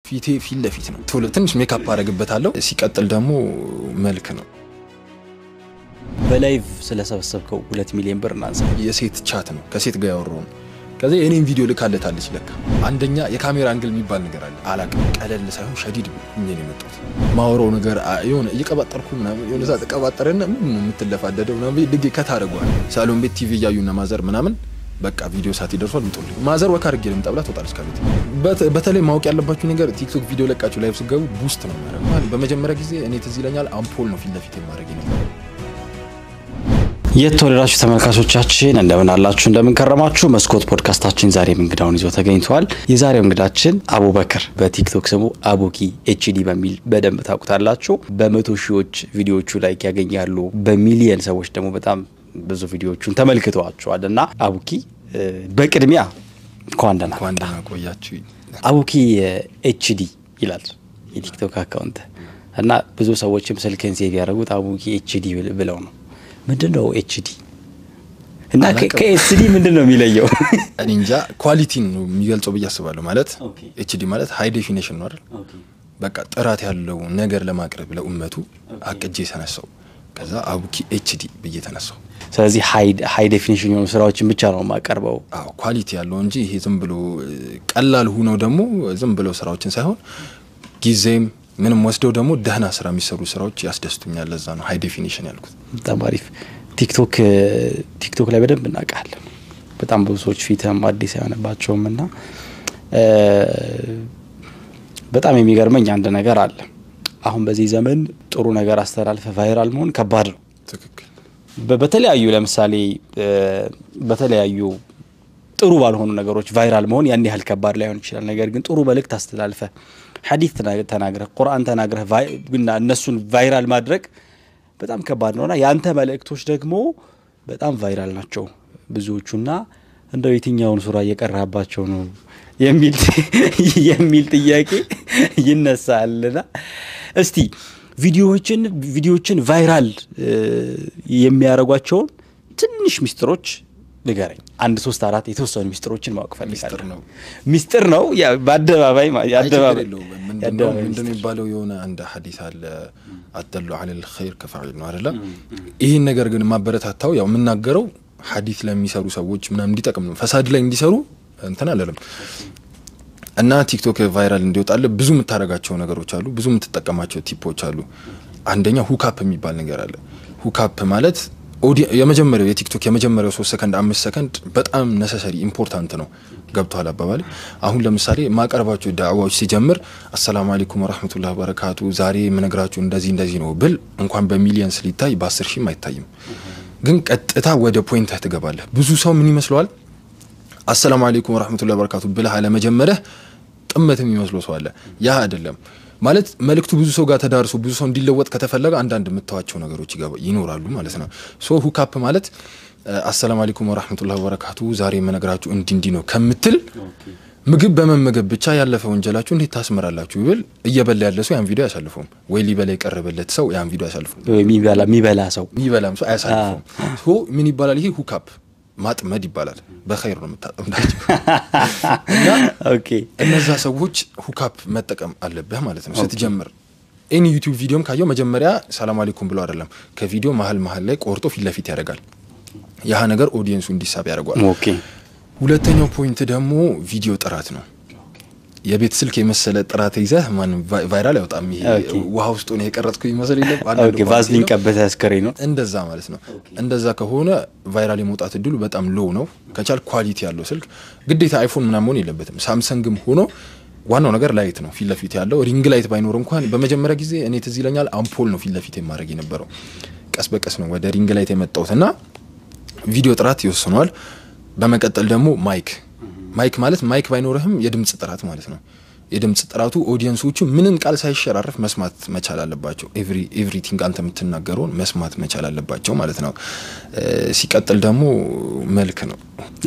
ፊቴ ፊት ለፊት ነው። ቶሎ ትንሽ ሜካፕ አደርግበታለሁ። ሲቀጥል ደግሞ መልክ ነው። በላይቭ ስለሰበሰብከው ሁለት ሚሊዮን ብር እናንሳ። የሴት ቻት ነው። ከሴት ጋር ያወራው ነው። ከዚ የኔን ቪዲዮ ልካለታለች። ለካ አንደኛ የካሜራ አንግል የሚባል ነገር አለ። አላቅም ቀለል ሳይሆን ሸዲድ ሁኜ ነው የመጣሁት። ማወራው ነገር የሆነ እየቀባጠርኩ ምናምን የሆነ ሰዓት ቀባጠረና ምን ነው የምትለፋደደው ምናምን ድጌ ከታደረጓል ሳሎን ቤት ቲቪ እያዩና ማዘር ምናምን በቃ ቪዲዮ ሰዓት ይደርሷል። ምጡልኝ ማዘር ወካ አድርጌ ልምጣ ብላ ትወጣለች ከቤት። በተለይ ማወቅ ያለባችሁ ነገር ቲክቶክ ቪዲዮ ለቃችሁ ላይቭ ስገቡ ቡስት ነው የሚያደርገው። በመጀመሪያ ጊዜ እኔ ትዝ ይለኛል አምፖል ነው ፊት ለፊት የማድረግ ነበር። የተወደዳችሁ ተመልካቾቻችን እንደምን አላችሁ? እንደምን ከረማችሁ? መስኮት ፖድካስታችን ዛሬም እንግዳውን ይዞ ተገኝተዋል። የዛሬው እንግዳችን አቡበክር በቲክቶክ ስሙ አቡኪ ኤችዲ በሚል በደንብ ታውቁታላችሁ። በመቶ ሺዎች ቪዲዮዎቹ ላይ ያገኛሉ። በሚሊየን ሰዎች ደግሞ በጣም ብዙ ቪዲዮዎቹን ተመልክተዋቸዋል። እና አቡኪ በቅድሚያ እንኳን ደህና እንኳን ደህና ቆያችሁ። አቡኪ ኤችዲ ይላል የቲክቶክ አካውንት እና ብዙ ሰዎችም ስልክን ሴቭ ያደረጉት አቡኪ ኤችዲ ብለው ነው። ምንድን ነው ኤችዲ እና ከኤችዲ ምንድን ነው የሚለየው? እኔ እንጃ ኳሊቲን ነው የሚገልጸው ብዬ አስባለሁ። ማለት ኤችዲ ማለት ሃይ ዴፊኔሽን ነው አይደል? በቃ ጥራት ያለው ነገር ለማቅረብ ለኡመቱ አቅጄ ተነሳው። ከዛ አቡኪ ኤችዲ ብዬ ተነሳው። ስለዚህ ሃይ ዴፊኒሽን የሆኑ ስራዎችን ብቻ ነው የማቀርበው። አዎ ኳሊቲ ያለው እንጂ ይሄ ዝም ብሎ ቀላል ሁነው ደግሞ ዝም ብለው ስራዎችን ሳይሆን ጊዜም ምንም ወስደው ደግሞ ደህና ስራ የሚሰሩ ስራዎች ያስደስቱኛል። ለዛ ነው ሃይ ዴፊኒሽን ያልኩት። በጣም አሪፍ። ቲክቶክ ቲክቶክ ላይ በደንብ እናውቃለን። በጣም ብዙ ሰዎች ፊትም አዲስ አይሆንባቸውም እና በጣም የሚገርመኝ አንድ ነገር አለ። አሁን በዚህ ዘመን ጥሩ ነገር አስተላልፈ ቫይራል መሆን ከባድ ነው። ትክክል። በተለያዩ ለምሳሌ በተለያዩ ጥሩ ባልሆኑ ነገሮች ቫይራል መሆን ያን ያህል ከባድ ላይሆን ይችላል። ነገር ግን ጥሩ መልእክት አስተላልፈ ሐዲስ ተናግረህ ቁርአን ተናግረህ እና እነሱን ቫይራል ማድረግ በጣም ከባድ ነውና የአንተ መልእክቶች ደግሞ በጣም ቫይራል ናቸው ብዙዎቹና እንደው የትኛውን ሱራ እየቀራባቸው ነው የሚል ጥያቄ ይነሳልና እስቲ ቪዲዮዎችን ቪዲዮዎችን ቫይራል የሚያደርጓቸውን ትንሽ ሚስጥሮች ንገረኝ። አንድ ሶስት አራት የተወሰኑ ሚስጥሮችን ማወቅ ፈልጋለሁ። ሚስጥር ነው በአደባባይ ምንድነው የሚባለው? የሆነ አንድ ሀዲስ አለ አደሉ አለል ኸይር ከፋዒል ነው አይደለም። ይህን ነገር ግን ማበረታታው ያው የምናገረው ሀዲስ ለሚሰሩ ሰዎች ምናምን እንዲጠቅም ነው። ፈሳድ ላይ እንዲሰሩ እንትን አለለም እና ቲክቶክ ቫይራል እንዲወጣለ ብዙ የምታደርጋቸው ነገሮች አሉ። ብዙ የምትጠቀማቸው ቲፖች አሉ። አንደኛ ሁካፕ የሚባል ነገር አለ። ሁካፕ ማለት የመጀመሪያው የቲክቶክ የመጀመሪያው ሶስት ሰከንድ አምስት ሰከንድ በጣም ነሰሰሪ ኢምፖርታንት ነው። ገብቷል አባባል። አሁን ለምሳሌ ማቀርባቸው ዳዕዋዎች ሲጀምር አሰላሙ አለይኩም ወረህመቱላህ በረካቱ ዛሬ የምነግራችሁ እንደዚህ እንደዚህ ነው ብል እንኳን በሚሊየንስ ሊታይ በአስር ሺህም አይታይም። ግን ቀጥታ ወደ ፖይንትህ ትገባለህ። ብዙ ሰው ምን ይመስለዋል አሰላሙ አለይኩም ወረህመቱላህ በረካቱ ብለህ አለመጀመሪያህ ጥመት የሚመስለው ሰው አለ። ያ አይደለም ማለት መልእክቱ ብዙ ሰው ጋር ተዳርሶ ብዙ ሰው እንዲለወጥ ከተፈለገ አንዳንድ የምተዋቸው ነገሮች ይኖራሉ ማለት ነው። ሶ ሁካፕ ማለት አሰላሙ አለይኩም ወራህመቱላሂ ወበረካቱ ዛሬ የምነግራችሁ እንዲ እንዲ ነው ከምትል ምግብ በመመገብ ብቻ ያለፈ ወንጀላችሁ እንዴት ታስምራላችሁ ብል እየበላ ያለ ሰው ያን ቪዲዮ አያሳልፈውም፣ ወይ ሊበላ የቀረበለት ሰው ያን ቪዲዮ አያሳልፈውም፣ የሚበላ ሰው የሚበላም ሰው አያሳልፈውም። ምን ይባላል ይሄ ሁካፕ ማጥመድ ይባላል። በኸይር ነው የምታጠምዳቸው እና እነዛ ሰዎች ሁካፕ መጠቀም አለብህ ማለት ነው ስትጀምር። ኤኒ ዩቲዩብ ቪዲዮም ካየው መጀመሪያ ሰላም አለይኩም ብሎ አይደለም ከቪዲዮ መሀል መሀል ላይ ቆርጦ ፊት ለፊት ያደርጋል። ያህ ነገር ኦዲየንሱ እንዲሳብ ያደርጓል። ሁለተኛው ፖይንት ደግሞ ቪዲዮ ጥራት ነው። የቤት ስልክ የመሰለ ጥራት ይዘህ ማንም ቫይራል ያወጣም። ይሄ ውሃ ውስጥ ሆነ የቀረጥኩ ይመስል የለም ቫዝሊን ቀበተ አስከሬ ነው እንደዛ ማለት ነው። እንደዛ ከሆነ ቫይራል የመውጣት እድሉ በጣም ሎው ነው። ከቻል ኳሊቲ ያለው ስልክ ግዴታ አይፎን ምናምን መሆን የለበትም። ሳምሰንግም ሆኖ ዋናው ነገር ላይት ነው ፊት ለፊት ያለው ሪንግ ላይት ባይኖር እንኳን በመጀመሪያ ጊዜ እኔ ትዝ ይለኛል አምፖል ነው ፊት ለፊት የማድረግ የነበረው። ቀስ በቀስ ነው ወደ ሪንግ ላይት የመጣሁት እና ቪዲዮ ጥራት ይወስነዋል። በመቀጠል ደግሞ ማይክ ማይክ ማለት ማይክ ባይኖርህም የድምፅ ጥራት ማለት ነው። የድምፅ ጥራቱ ኦዲየንሶቹ ምንም ቃል ሳይሸራረፍ መስማት መቻል አለባቸው። ኤቭሪቲንግ አንተ የምትናገረውን መስማት መቻል አለባቸው ማለት ነው። ሲቀጥል ደግሞ መልክ ነው።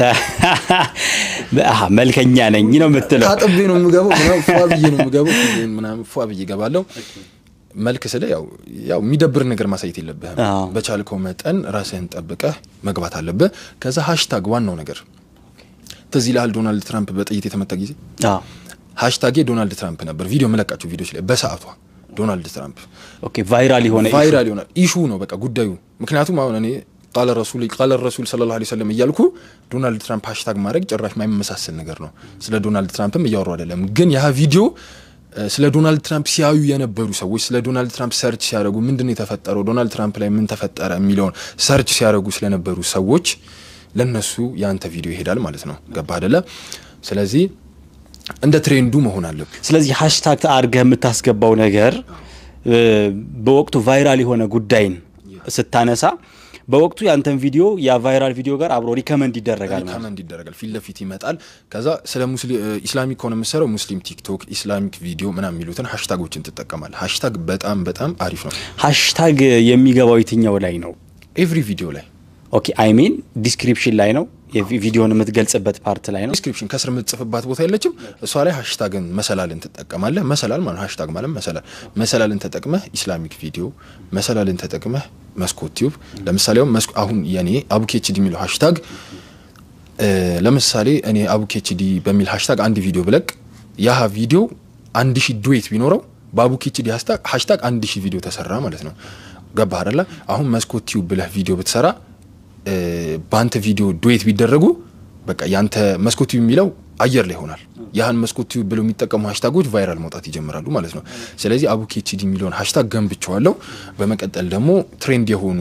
መልከኛ ነኝ ነው የምትለው። ታጥቤ ነው የምገባው፣ ፏ ብዬ ነው የምገባው፣ ምናምን ፏ ብዬ እገባለሁ። መልክ ስለ ያው ያው የሚደብር ነገር ማሳየት የለብህም። በቻልከው መጠን ራስህን ጠብቀህ መግባት አለብህ። ከዛ ሃሽታግ ዋናው ነገር ትዝ ይልሃል ዶናልድ ትራምፕ በጥይት የተመታ ጊዜ ሃሽታጌ ዶናልድ ትራምፕ ነበር። ቪዲዮ መለቃቸው ቪዲዮች ላይ በሰዓቷ ዶናልድ ትራምፕ ኦኬ ቫይራል የሆነ issue። ቫይራል ይሆናል ኢሹ ነው በቃ ጉዳዩ። ምክንያቱም አሁን እኔ ቃለ ረሱል ቃለ ረሱል ሰለላሁ ዐለይሂ ወሰለም እያልኩ ዶናልድ ትራምፕ ሃሽታግ ማድረግ ጭራሽ ማይመሳሰል ነገር ነው። ስለ ዶናልድ ትራምፕም እያወሩ አይደለም። ግን ያ ቪዲዮ እ፣ ስለ ዶናልድ ትራምፕ ሲያዩ የነበሩ ሰዎች ስለ ዶናልድ ትራምፕ ሰርች ሲያደርጉ ምንድን ነው የተፈጠረው፣ ዶናልድ ትራምፕ ላይ ምን ተፈጠረ የሚለውን ሰርች ሲያደርጉ ስለነበሩ ሰዎች ለነሱ የአንተ ቪዲዮ ይሄዳል ማለት ነው። ገባ አይደለ? ስለዚህ እንደ ትሬንዱ መሆን አለብን። ስለዚህ ሃሽታግ አድርገህ የምታስገባው ነገር እ፣ በወቅቱ ቫይራል የሆነ ጉዳይን ስታነሳ በወቅቱ ያንተን ቪዲዮ ያ ቫይራል ቪዲዮ ጋር አብሮ ሪከመንድ ይደረጋል ማለት ነው። ሪከመንድ ይደረጋል ፊት ለፊት ይመጣል። ከዛ ስለ ሙስሊ- እ፣ ኢስላሚክ ከሆነ የምሰራው ሙስሊም ቲክቶክ፣ ኢስላሚክ ቪዲዮ ምናምን የሚሉትን ሃሽታጎችን ትጠቀማል። ሃሽታግ በጣም በጣም አሪፍ ነው። ሃሽታግ የሚገባው የትኛው ላይ ነው? ኤቭሪ ቪዲዮ ላይ ኦኬ አይ ሚን ዲስክሪፕሽን ላይ ነው የቪ- ቪዲዮን የምትገልጽበት ፓርት ላይ ነው። ዲስክሪፕሽን ከስር የምትጽፍባት ቦታ የለችም። እሷ ላይ ሃሽታግን መሰላልን ትጠቀማለህ። መሰላል ማለት ሃሽታግ ማለት መሰላል መሰላልን ተጠቅመህ ኢስላሚክ ቪዲዮ መሰላልን ተጠቅመህ መስኮት ቲዩብ ለምሳሌ አሁን መስኮ- አሁን የኔ አቡኬችዲ የሚለው ሃሽታግ እ፣ ለምሳሌ እኔ አቡኬችዲ በሚል ሃሽታግ አንድ ቪዲዮ ብለቅ ያህ ቪዲዮ አንድ ሺህ ዱዌት ቢኖረው በአቡኬችዲ ሃሽታግ አንድ ሺህ ቪዲዮ ተሰራ ማለት ነው። ገባህ አይደለ? አሁን መስኮት ቲዩብ ብለህ ቪዲዮ ብትሰራ እ፣ በአንተ ቪዲዮ ዱዌት ቢደረጉ በቃ ያንተ መስኮት ቲዩብ የሚለው አየር ላይ ይሆናል። ያህን መስኮት ቲዩብ ብለው የሚጠቀሙ ሃሽታጎች ቫይራል መውጣት ይጀምራሉ ማለት ነው። ስለዚህ አቡኬችዲ የሚለውን ሃሽታግ ገንብቸዋለሁ። በመቀጠል ደግሞ ትሬንድ የሆኑ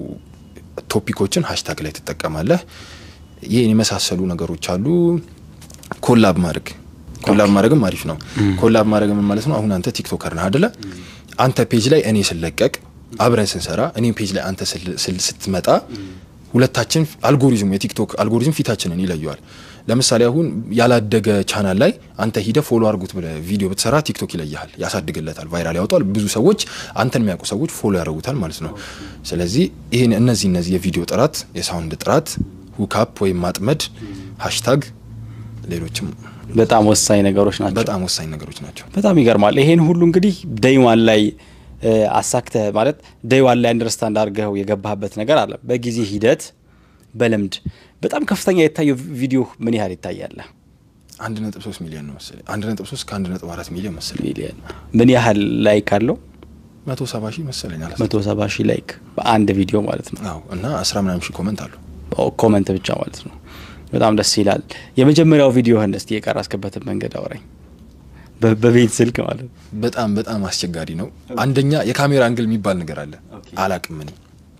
ቶፒኮችን ሃሽታግ ላይ ትጠቀማለህ። ይህን የመሳሰሉ ነገሮች አሉ። ኮላብ ማድረግ ኮላብ ማድረግም አሪፍ ነው። ኮላብ ማድረግ ምን ማለት ነው? አሁን አንተ ቲክቶከር ነህ አደለ? አንተ ፔጅ ላይ እኔ ስለቀቅ አብረን ስንሰራ እኔ ፔጅ ላይ አንተ ስል- ስል- ስትመጣ ሁለታችን አልጎሪዝሙ የቲክቶክ አልጎሪዝም ፊታችንን ይለየዋል። ለምሳሌ አሁን ያላደገ ቻናል ላይ አንተ ሂደ ፎሎ አድርጉት ብለህ ቪዲዮ ብትሰራ ቲክቶክ ይለይሃል፣ ያሳድግለታል፣ ቫይራል ያወጣል። ብዙ ሰዎች አንተን የሚያውቁ ሰዎች ፎሎ ያደርጉታል ማለት ነው። ስለዚህ ይህን እነዚህ እነዚህ የቪዲዮ ጥራት፣ የሳውንድ ጥራት፣ ሁካፕ ወይም ማጥመድ፣ ሃሽታግ፣ ሌሎችም በጣም ወሳኝ ነገሮች ናቸው። በጣም ወሳኝ ነገሮች ናቸው። በጣም ይገርማል። ይሄን ሁሉ እንግዲህ ደይዋን ላይ እ፣ አሳክተህ ማለት ደይዋን ላይ አንደርስታንድ አድርገው የገባህበት ነገር አለ። በጊዜ ሂደት በልምድ በጣም ከፍተኛ የታየው ቪዲዮ ምን ያህል ይታያል? አንድ ነጥብ ሶስት ሚሊዮን ነው መሰለኝ። አንድ ነጥብ ሶስት ከአንድ ነጥብ አራት ሚሊዮን መሰለኝ። ሚሊየን ምን ያህል ላይክ አለው? መቶ ሰባ ሺህ መሰለኝ አላ መቶ ሰባ ሺህ ላይክ በአንድ ቪዲዮ ማለት ነው። አዎ እና አስራ ምናምን ሺህ ኮመንት አሉ። ኦ፣ ኮመንት ብቻ ማለት ነው። በጣም ደስ ይላል። የመጀመሪያው ቪዲዮህን እስቲ የቀረስክበትን መንገድ አውራኝ። በ- በቤት ስልክ ማለት ነው። በጣም በጣም አስቸጋሪ ነው። አንደኛ የካሜራ አንግል የሚባል ነገር አለ። አላቅም እኔ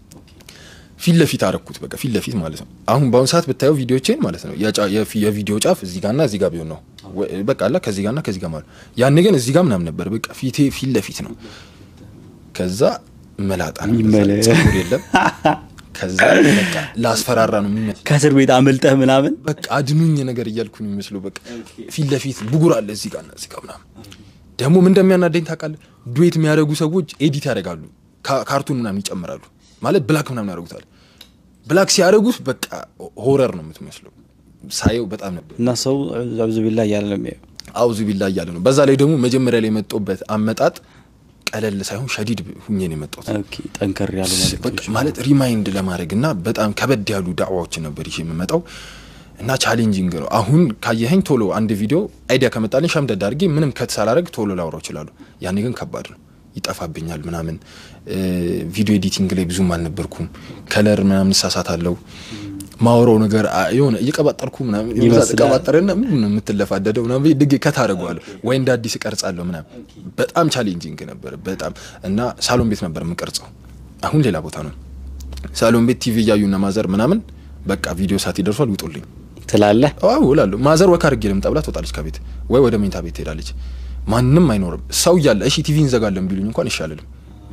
ፊት ለፊት አረኩት። በቃ ፊት ለፊት ማለት ነው። አሁን በአሁኑ ሰዓት ብታየው ቪዲዮቼን ማለት ነው የጫ- የፊ- የቪዲዮ ጫፍ እዚህ ጋርና እዚህ ጋር ቢሆን ነው ወ- በቃ አላ ከዚህ ጋርና ከዚህ ጋር ማለት ያኔ ግን እዚህ ጋር ምናምን ነበር። በቃ ፊቴ ፊት ለፊት ነው። ከዛ መላጣ ነው፣ ይመለ- ጸጉር የለም። ከዛ በቃ ላስፈራራ ነው የሚመስለው ከእስር ቤት አመልጠህ ምናምን በቃ አድኑኝ ነገር እያልኩ ነው የሚመስለው። በቃ ፊት ለፊት ብጉር አለ እዚህ ጋርና እዚህ ጋር ምናምን። ደግሞ ምን እንደሚያናደኝ ታውቃለህ? ዱዌት የሚያደርጉ ሰዎች ኤዲት ያደርጋሉ፣ ካ- ካርቱን ምናምን ይጨምራሉ። ማለት ብላክ ምናምን ያደርጉታል። ብላክ ሲያደርጉት በቃ ሆረር ነው የምትመስለው። ሳየው በጣም ነበር እና ሰው አብዙ ቢላ እያለ ነው የሚያየው። አውዙ ቢላ እያለ ነው። በዛ ላይ ደግሞ መጀመሪያ ላይ የመጣሁበት አመጣጥ ቀለል ሳይሆን ሸዲድ ሁኜ ነው የመጣሁት። ኦኬ፣ ጠንከር ያሉ በቃ መልእክቶች ማለት ሪማይንድ ለማድረግ እና በጣም ከበድ ያሉ ዳዕዋዎችን ነበር ይዤ የምመጣው እና ቻሌንጂንግ ነው። አሁን ካየኸኝ ቶሎ አንድ ቪዲዮ አይዲያ ከመጣልኝ ሸምደድ አድርጌ ምንም ከት ሳላረግ ቶሎ ላውራው እችላለሁ። ያኔ ግን ከባድ ነው፣ ይጠፋብኛል ምናምን። እ፣ ቪዲዮ ኤዲቲንግ ላይ ብዙም አልነበርኩም። ከለር ምናምን እሳሳታለሁ። ማውራው ነገር አ- የሆነ እየቀባጠርኩ ምናምን ይመስላል። ቀባጠርና ምን ነው የምትለፋደደው ምናምን ድግ ከታደረገዋለሁ ወይ እንደ አዲስ እቀርጻለሁ ምናምን። በጣም ቻሌንጂንግ ነበር በጣም እና ሳሎን ቤት ነበር የምቀርጸው። አሁን ሌላ ቦታ ነው። ሳሎን ቤት ቲቪ እያዩና ማዘር ምናምን በቃ ቪዲዮ ሰዓት ይደርሷል ውጡልኝ ትላለህ። አዎ እላለሁ። ማዘር ወካ አድርጌ ልምጣ ብላ ትወጣለች ከቤት ወይ ወደ መኝታ ቤት ትሄዳለች። ማንም አይኖርም። ሰው እያለ እሺ ቲቪ እንዘጋለን ቢሉኝ እንኳን ይሻልልም።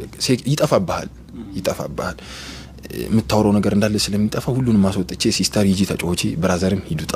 ይጠፋብሃል ይጠፋብሃል። የምታወራው ነገር እንዳለ ስለሚጠፋ ሁሉንም ማስወጥቼ ሲስተር ሂጂ ተጫወቺ፣ ብራዘርም ሂዱጣ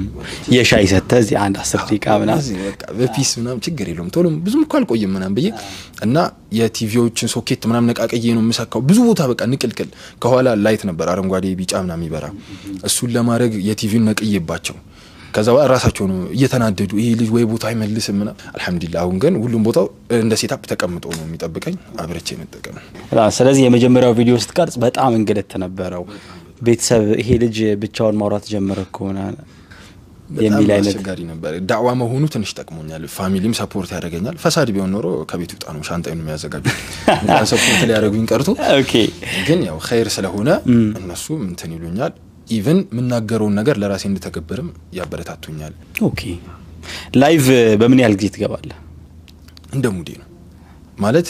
የሻይ ሰተህ እዚህ አንድ አስር ደቂቃ ምናምን እዚህ በቃ በፒስ ምናምን ችግር የለውም ቶሎ ብዙም እኮ አልቆይም ምናምን ብዬ እና የቲቪዎችን ሶኬት ምናምን ነቃቅዬ ነው የምሰካው። ብዙ ቦታ በቃ ንቅልቅል ከኋላ ላይት ነበር አረንጓዴ፣ ቢጫ ምናምን ይበራ። እሱን ለማድረግ የቲቪውን ነቅዬባቸው ከዛ በኋላ ራሳቸው ነው እየተናደዱ ይሄ ልጅ ወይ ቦታ አይመልስም ምናምን። አልሐምዱሊላህ አሁን ግን ሁሉም ቦታው እንደ ሴታፕ ተቀምጦ ነው የሚጠብቀኝ። አብረቼ መጠቀም በጣም ስለዚህ የመጀመሪያው ቪዲዮ ስትቀርጽ በጣም እንግልት ነበረው። ቤተሰብ ይሄ ልጅ ብቻውን ማውራት ጀመረ ከሆነ የሚል አይነት አስቸጋሪ ነበር። ዳዕዋ መሆኑ ትንሽ ጠቅሞኛል። ፋሚሊም ሰፖርት ያደርገኛል። ፈሳድ ቢሆን ኖሮ ከቤት ውጣ ነው ሻንጣዬን የሚያዘጋጁ ሰፖርት ሊያደርጉኝ ቀርቶ ኦኬ ግን ያው ኸይር ስለሆነ እነሱ እንትን ይሉኛል። ኢቨን የምናገረውን ነገር ለራሴ እንድተገብርም ያበረታቱኛል። ኦኬ ላይቭ በምን ያህል ጊዜ ትገባለህ? እንደ ሙዴ ነው ማለት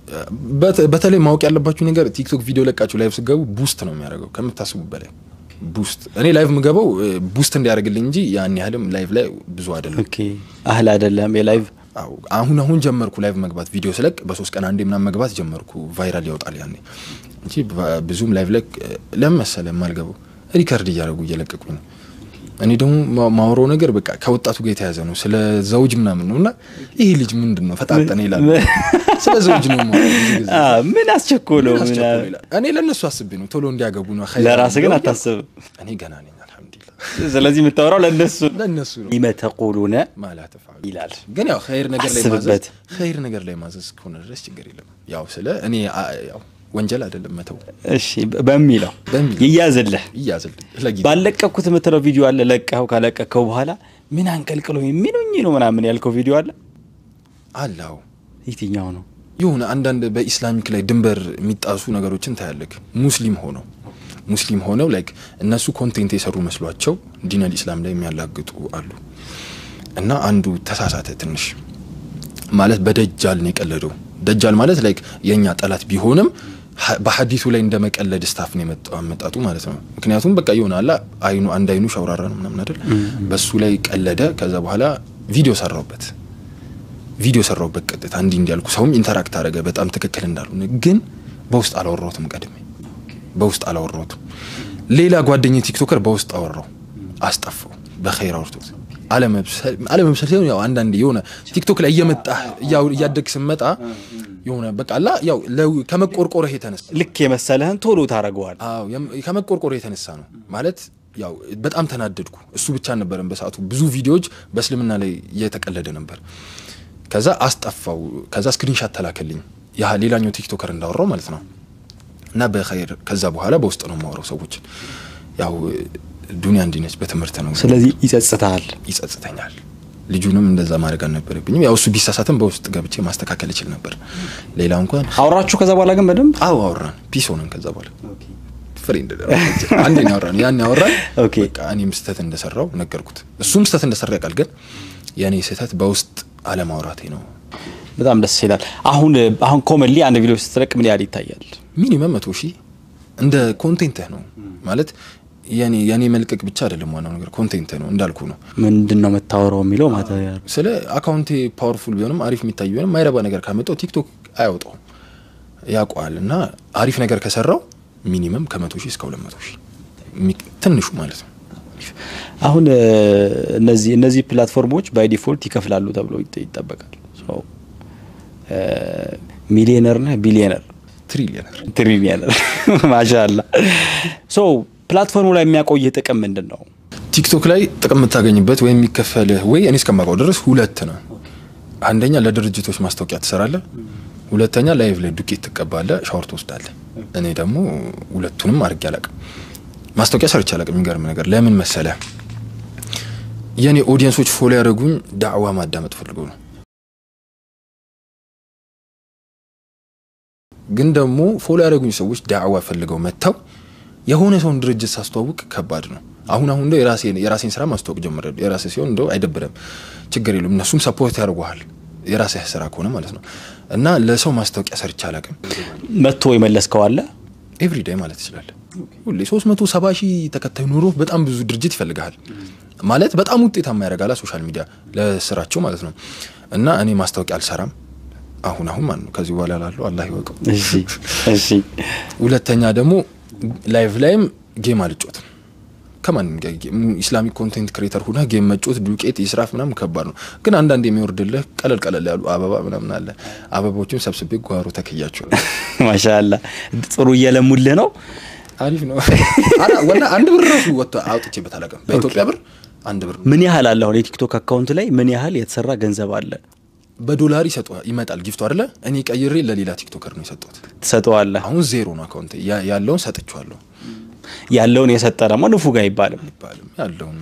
በት- በተለይ ማወቅ ያለባችሁ ነገር ቲክቶክ ቪዲዮ ለቃችሁ ላይቭ ስገቡ ቡስት ነው የሚያደርገው ከምታስቡ በላይ ቡስት። እኔ ላይቭ ምገባው ቡስት እንዲያደርግልኝ እንጂ ያን ያህልም ላይቭ ላይ ብዙ አይደለም። ኦኬ አህል አይደለም የላይቭ አዎ አሁን አሁን ጀመርኩ ላይቭ መግባት ቪዲዮ ስለቅ በሶስት ቀን አንዴ ምናምን መግባት ጀመርኩ። ቫይራል ያወጣል ያኔ እንጂ በ- ብዙም ላይቭ ላይ ለምን መሰለህ የማልገባው ሪከርድ እያደረጉ እየለቀቁኝ ነው። እኔ ደግሞ ማ- ማወራው ነገር በቃ ከወጣቱ ጋር የተያዘ ነው። ስለ ዘውጅ ምናምን ነው እና ይህ ልጅ ምንድን ነው ፈጣጠነ ይላል። ስለ ዘውጅ ነው የማወራው ብዙ ጊዜ። አ፣ ምን አስቸኮለው? ምን ምን አስቸኮለ ይላል። እኔ ለእነሱ አስቤ ነው ቶሎ እንዲያገቡ ነው። ኸይር ለራስህ ግን ነው አታስብም። እኔ ገና ነኝ አልሐምዱሊላህ። ስለዚህ የምታወራው ለእነሱ ለእነሱ ነው ሊመ ተቁሉነ ማላ ተፋሉ ይላል። ግን ያው ኸይር ነገር ላይ አስብበት። ማዘዝ ኸይር ነገር ላይ ማዘዝ ከሆነ ድረስ ችግር የለም። ያው ስለ እኔ አ- ያው ወንጀል አይደለም መተው እሺ በሚለው በሚለው። ይያዝልህ። ይያዝልኝ ለጊዜ ባለቀኩት የምትለው ቪዲዮ አለ። ለቀኸው ካለቀከው በኋላ ምን አንቀልቅሎ የሚሉኝ ነው ምናምን ያልከው ቪዲዮ አለ። አላው የትኛው ነው? የሆነ አንዳንድ በኢስላሚክ ላይ ድንበር የሚጣሱ ነገሮችን ታያለክ። ሙስሊም ሆነው ሙስሊም ሆነው ላይክ እነሱ ኮንቴንት የሰሩ መስሏቸው ዲነል ኢስላም ላይ የሚያላግጡ አሉ። እና አንዱ ተሳሳተ ትንሽ ማለት በደጃል ነው የቀለደው። ደጃል ማለት ላይክ የእኛ ጠላት ቢሆንም ሀ- በሀዲሱ ላይ እንደ መቀለድ ስታፍ ነው የመጣው አመጣጡ ማለት ነው። ምክንያቱም በቃ የሆነ አላ አይኑ አንድ አይኑ ሸውራራ ነው ምናምን አይደል፣ በሱ ላይ ቀለደ። ከዛ በኋላ ቪዲዮ ሰራውበት ቪዲዮ ሰራውበት ቀጥታ እንዲህ እንዲያልኩ ሰውም ኢንተራክት አደረገ። በጣም ትክክል እንዳልሆነ ግን በውስጥ አላወራሁትም። ቀድሜ በውስጥ አላወራሁትም። ሌላ ጓደኛ ቲክቶከር በውስጥ አወራው፣ አስጠፋው። በኸይር አውርቶት አለመብሰል አለመብሰል ሲሆን ያው አንዳንዴ የሆነ ቲክቶክ ላይ እየመጣህ እያው- እያደግ ስመጣ የሆነ በቃ አላ ያው ለው- ከመቆርቆርህ የተነሳ ልክ የመሰለህን ቶሎ ታደርገዋል። አዎ የም- ከመቆርቆርህ የተነሳ ነው ማለት ያው በጣም ተናደድኩ። እሱ ብቻ አልነበረም በሰዓቱ ብዙ ቪዲዮዎች በእስልምና ላይ እየተቀለደ ነበር። ከዛ አስጠፋው። ከዛ ስክሪንሻት ተላከልኝ ያ ሌላኛው ቲክቶከር እንዳወራው ማለት ነው። እና በኸይር ከዛ በኋላ በውስጥ ነው የማወራው ሰዎችን ያው ዱኒያ እንዲነች በትምህርት ነው ስለዚህ ይጸጽታል። ይጸጽተኛል። ልጁንም እንደዛ ማድረግ አልነበረብኝም። ያው እሱ ቢሳሳትም በውስጥ ገብቼ ማስተካከል እችል ነበር። ሌላ እንኳን አውራችሁ ከዛ በኋላ ግን በደንብ አዎ አወራን፣ ፒስ ሆነን ከዛ በኋላ ፍሬንድ አንዴ ነው ያወራን። ያን ያወራን ኦኬ። በቃ እኔም ስህተት እንደሰራው ነገርኩት። እሱም ስህተት እንደሰራ ያውቃል። ግን የእኔ ስህተት በውስጥ አለማውራቴ ነው። በጣም ደስ ይላል። አሁን አሁን ኮመንሊ አንድ ቪዲዮ ስትለቅ ምን ያህል ይታያል? ሚኒመም መቶ ሺህ እንደ ኮንቴንትህ ነው ማለት የኔ የኔ መልቀቅ ብቻ አይደለም። ዋናው ነገር ኮንቴንትህ ነው እንዳልኩ ነው። ምንድን ነው የምታወራው የሚለው ማተሪያል ስለ አካውንቴ ፓወርፉል ቢሆንም አሪፍ የሚታይ ቢሆንም ማይረባ ነገር ካመጣው ቲክቶክ አያወጣው ያውቀዋል። እና አሪፍ ነገር ከሰራው ሚኒመም ከመቶ ሺህ እስከ ሁለት መቶ ሺህ ሚ- ትንሹ ማለት ነው። አሁን እ፣ እነዚህ እነዚህ ፕላትፎርሞች ባይ ዲፎልት ይከፍላሉ ተብሎ ይጠ- ይጠበቃል። ሶ፣ እ፣ ሚሊየነር ነህ ቢሊየነር ትሪሊየነር ትሪሊየነር ማሻላ ሶ ፕላትፎርሙ ላይ የሚያቆይህ ጥቅም ምንድን ነው? ቲክቶክ ላይ ጥቅም የምታገኝበት ወይም የሚከፈልህ ወይ እኔ እስከማውቀው ድረስ ሁለት ነው። አንደኛ ለድርጅቶች ማስታወቂያ ትሰራለህ፣ ሁለተኛ ላይቭ ላይ ዱቄት ትቀባለህ፣ ሻወር ትወስዳለህ። እኔ ደግሞ ሁለቱንም አድርጌ አላቅም። ማስታወቂያ ሰርቼ አላቅም። የሚገርም ነገር ለምን መሰለህ? የእኔ ኦዲየንሶች ፎሎ ያደረጉኝ ዳዕዋ ማዳመጥ ፈልገው ነው። ግን ደግሞ ፎሎ ያደረጉኝ ሰዎች ዳዕዋ ፈልገው መጥተው የሆነ ሰውን ድርጅት ሳስተዋውቅ ከባድ ነው። አሁን አሁን እንደው የራሴን የራሴን ስራ ማስተዋወቅ ጀምሬያለሁ። የራሴ ሲሆን እንደው አይደብርም፣ ችግር የለም። እነሱም ሰፖርት ያደርጉሃል የራስህ ስራ ከሆነ ማለት ነው። እና ለሰው ማስታወቂያ ሰርቼ አላቅም። መጥቶ የመለስከው አለ? ኤቭሪዴይ ማለት ትችላለህ። ሁሌ 370 ሺህ ተከታይ ኑሮ በጣም ብዙ ድርጅት ይፈልግሃል ማለት በጣም ውጤታማ ያደርጋላ ሶሻል ሚዲያ ለስራቸው ማለት ነው። እና እኔ ማስታወቂያ አልሰራም አሁን አሁን ማለት ነው። ከዚህ በኋላ ላለው አላህ ይወቀው። እሺ እሺ ሁለተኛ ደግሞ ላይቭ ላይም ጌም አልጮትም ከማንም ጋር ጌም ኢስላሚክ ኮንቴንት ክሬተር ሁና ጌም መጮት ዱቄት ይስራፍ ምናምን ከባድ ነው። ግን አንዳንድ የሚወርድልህ ቀለል ቀለል ያሉ አበባ ምናምን አለ። አበቦችን ሰብስቤ ጓሮ ተክያቸው ማሻላ ጥሩ እየለሙልህ ነው። አሪፍ ነው። አላ ወላ አንድ ብር ራሱ ወጥቶ አውጥቼበት አላውቅም። በኢትዮጵያ ብር አንድ ብር ምን ያህል አለ? አሁን የቲክቶክ አካውንት ላይ ምን ያህል የተሰራ ገንዘብ አለ? በዶላር ይሰጡ ይመጣል ጊፍቱ አይደለ? እኔ ቀይሬ ለሌላ ቲክቶከር ነው የሰጠሁት። ትሰጠዋለህ። አሁን ዜሮ ነው አካውንት ያለውን ሰጥቼዋለሁ ያለውን የሰጠ ደግሞ ንፉግ አይባልም። አይባልም ያለውን ነው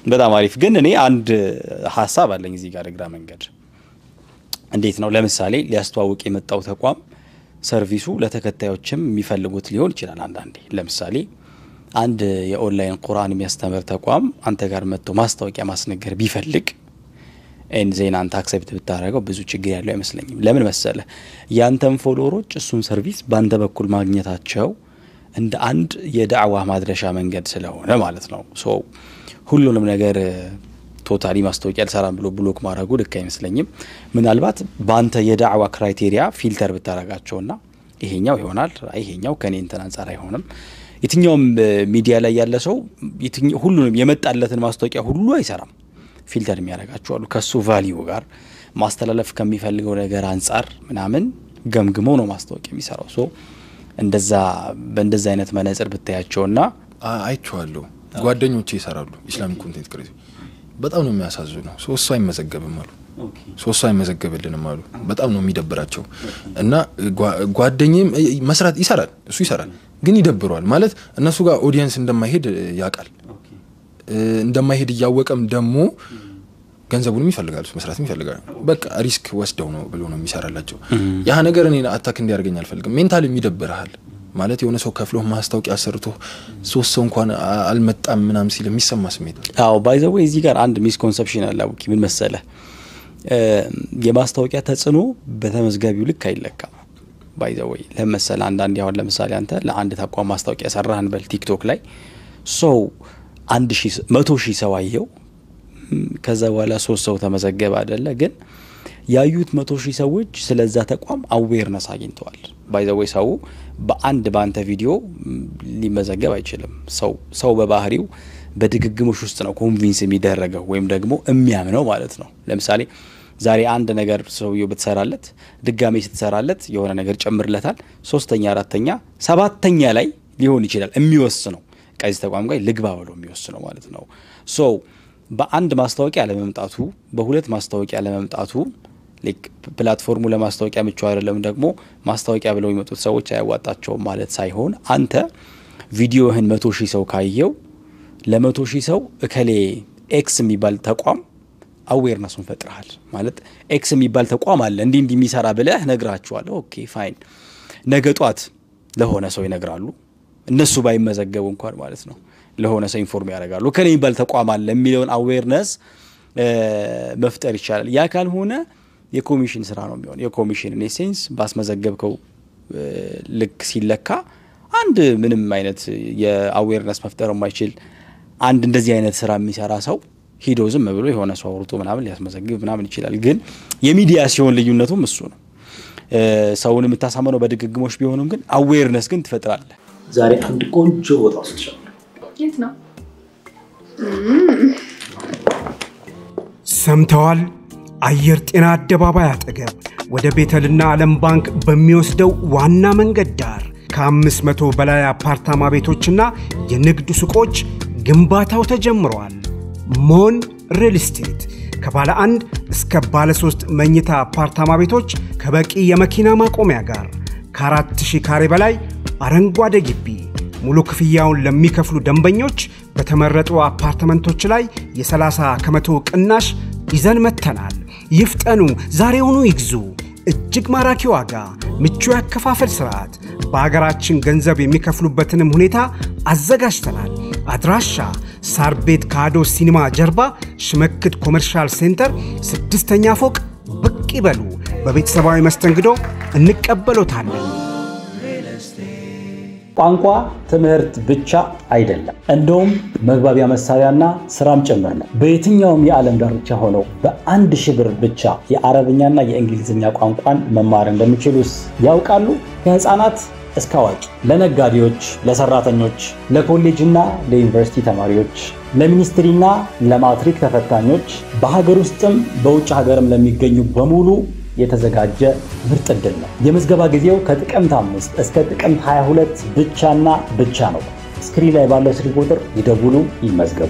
በጣም አሪፍ። ግን እኔ አንድ ሀሳብ አለኝ እዚህ ጋር እግራ መንገድ እንዴት ነው ለምሳሌ ሊያስተዋውቅ የመጣው ተቋም ሰርቪሱ ለተከታዮችም የሚፈልጉት ሊሆን ይችላል። አንዳንዴ ለምሳሌ አንድ የኦንላይን ቁርአን የሚያስተምር ተቋም አንተ ጋር መጥቶ ማስታወቂያ ማስነገር ቢፈልግ ኤን ዜና አንተ አክሰፕት ብታደረገው ብዙ ችግር ያለው አይመስለኝም። ለምን መሰለ ያንተን ፎሎወሮች እሱን ሰርቪስ በአንተ በኩል ማግኘታቸው እንደ አንድ የዳዕዋ ማድረሻ መንገድ ስለሆነ ማለት ነው። ሶ ሁሉንም ነገር ቶታሊ ማስታወቂያ አልሰራም ብሎ ብሎክ ማድረጉ ልክ አይመስለኝም። ምናልባት በአንተ የዳዕዋ ክራይቴሪያ ፊልተር ብታደረጋቸውና ይሄኛው ይሆናል፣ ይሄኛው ከኔ እንትን አንጻር አይሆንም። የትኛውም ሚዲያ ላይ ያለ ሰው ሁሉንም የመጣለትን ማስታወቂያ ሁሉ አይሰራም። ፊልተር የሚያደርጋቸው አሉ። ከሱ ቫሊዩ ጋር ማስተላለፍ ከሚፈልገው ነገር አንጻር ምናምን ገምግሞ ነው ማስታወቂያ የሚሰራው። ሶ እንደዛ በእንደዛ አይነት መነጽር ብታያቸውና አይቼዋለሁ። ጓደኞቼ ይሰራሉ ኢስላሚክ ኮንቴንት ክሬት በጣም ነው የሚያሳዝነው። ሶስቱ አይመዘገብም አሉ ሶስቱ አይመዘገብልንም አሉ። በጣም ነው የሚደብራቸው። እና ጓደኛም መስራት ይሰራል፣ እሱ ይሰራል፣ ግን ይደብረዋል ማለት እነሱ ጋር ኦዲየንስ እንደማይሄድ ያውቃል። እንደማይሄድ እያወቀም ደግሞ ገንዘቡንም ይፈልጋሉ፣ መስራትም ይፈልጋሉ። በቃ ሪስክ ወስደው ነው ብሎ ነው የሚሰራላቸው። ያ ነገር እኔ አታክ እንዲያደርገኝ አልፈልግም። ሜንታልም ይደብርሃል ማለት የሆነ ሰው ከፍሎ ማስታወቂያ ሰርቶ ሶስት ሰው እንኳን አልመጣም ምናም ሲል የሚሰማ ስሜት አዎ ባይዘዌ እዚህ ጋር አንድ ሚስኮንሰፕሽን አለ አቡኪ ምን መሰለ የማስታወቂያ ተጽዕኖ በተመዝጋቢው ልክ አይለካም ባይዘወይ ለመሰለ አንዳንድ አሁን ለምሳሌ አንተ ለአንድ ተቋም ማስታወቂያ ሰራህን በል ቲክቶክ ላይ ሰው አንድ መቶ ሺህ ሰው አየው ከዛ በኋላ ሶስት ሰው ተመዘገበ አደለ ግን ያዩት መቶ ሺህ ሰዎች ስለዛ ተቋም አዌርነስ አግኝተዋል ባይዘወይ ሰው በአንድ በአንተ ቪዲዮ ሊመዘገብ አይችልም ሰው ሰው በባህሪው በድግግሞሽ ውስጥ ነው ኮንቪንስ የሚደረገው ወይም ደግሞ የሚያምነው ማለት ነው ለምሳሌ ዛሬ አንድ ነገር ሰውየው ብትሰራለት ድጋሜ ስትሰራለት የሆነ ነገር ጨምርለታል ሶስተኛ አራተኛ ሰባተኛ ላይ ሊሆን ይችላል የሚወስነው ከዚህ ተቋም ጋር ልግባ ብሎ የሚወስነው ማለት ነው ሶ በአንድ ማስታወቂያ ለመምጣቱ በሁለት ማስታወቂያ ለመምጣቱ ፕላትፎርሙ ለማስታወቂያ ምቹ አይደለም ደግሞ ማስታወቂያ ብለው የሚመጡት ሰዎች አያዋጣቸውም ማለት ሳይሆን አንተ ቪዲዮህን መቶ ሺህ ሰው ካየው ለመቶ ሺህ ሰው እከሌ ኤክስ የሚባል ተቋም አዌርነሱን ፈጥረሃል ማለት ኤክስ የሚባል ተቋም አለ እንዲህ እንዲህ የሚሰራ ብለህ ነግራችኋለሁ ኦኬ ፋይን ነገ ጧት ለሆነ ሰው ይነግራሉ እነሱ ባይመዘገቡ እንኳን ማለት ነው ለሆነ ሰው ኢንፎርም ያደርጋሉ ከኔ የሚባል ተቋም አለ የሚለውን አዌርነስ መፍጠር ይቻላል ያ ካልሆነ የኮሚሽን ስራ ነው የሚሆን የኮሚሽን ሴንስ ባስመዘገብከው ልክ ሲለካ አንድ ምንም አይነት የአዌርነስ መፍጠር የማይችል አንድ እንደዚህ አይነት ስራ የሚሰራ ሰው ሂዶ ዝም ብሎ የሆነ ሰው አውርቶ ምናምን ሊያስመዘግብ ምናምን ይችላል ግን የሚዲያ ሲሆን ልዩነቱም እሱ ነው ሰውን የምታሳመነው በድግግሞች ቢሆንም ግን አዌርነስ ግን ትፈጥራለህ ዛሬ አንድ ቆንጆ ቦታ ወስድሻለሁ የት ነው ሰምተዋል አየር ጤና አደባባይ አጠገብ ወደ ቤተልና ዓለም ባንክ በሚወስደው ዋና መንገድ ዳር ከአምስት መቶ በላይ አፓርታማ ቤቶችና የንግድ ሱቆች ግንባታው ተጀምሯል። ሞን ሪል ስቴት ከባለ አንድ እስከ ባለ ሶስት መኝታ አፓርታማ ቤቶች ከበቂ የመኪና ማቆሚያ ጋር ከአራት ሺህ ካሬ በላይ አረንጓዴ ግቢ ሙሉ ክፍያውን ለሚከፍሉ ደንበኞች በተመረጡ አፓርትመንቶች ላይ የ30 ከመቶ ቅናሽ ይዘን መጥተናል። ይፍጠኑ፣ ዛሬውኑ ይግዙ። እጅግ ማራኪ ዋጋ፣ ምቹ ያከፋፈል ስርዓት፣ በሀገራችን ገንዘብ የሚከፍሉበትንም ሁኔታ አዘጋጅተናል። አድራሻ ሳር ቤት ከአዶ ሲኒማ ጀርባ ሽመክት ኮመርሻል ሴንተር ስድስተኛ ፎቅ ብቅ ይበሉ። በቤተሰባዊ መስተንግዶ እንቀበሎታለን። ቋንቋ ትምህርት ብቻ አይደለም፣ እንደውም መግባቢያ መሳሪያና ስራም ጭምር ነው። በየትኛውም የዓለም ዳርቻ ሆነው በአንድ ሺህ ብር ብቻ የአረብኛና የእንግሊዝኛ ቋንቋን መማር እንደሚችሉስ ያውቃሉ? ከህፃናት እስከ አዋቂ፣ ለነጋዴዎች፣ ለሰራተኞች፣ ለኮሌጅና ለዩኒቨርሲቲ ተማሪዎች፣ ለሚኒስትሪና ለማትሪክ ተፈታኞች፣ በሀገር ውስጥም በውጭ ሀገርም ለሚገኙ በሙሉ የተዘጋጀ ምርጥ ዕድል ነው። የምዝገባ ጊዜው ከጥቅምት አምስት እስከ ጥቅምት 22 ብቻና ብቻ ነው። ስክሪን ላይ ባለው ስልክ ቁጥር ይደውሉ፣ ይመዝገቡ።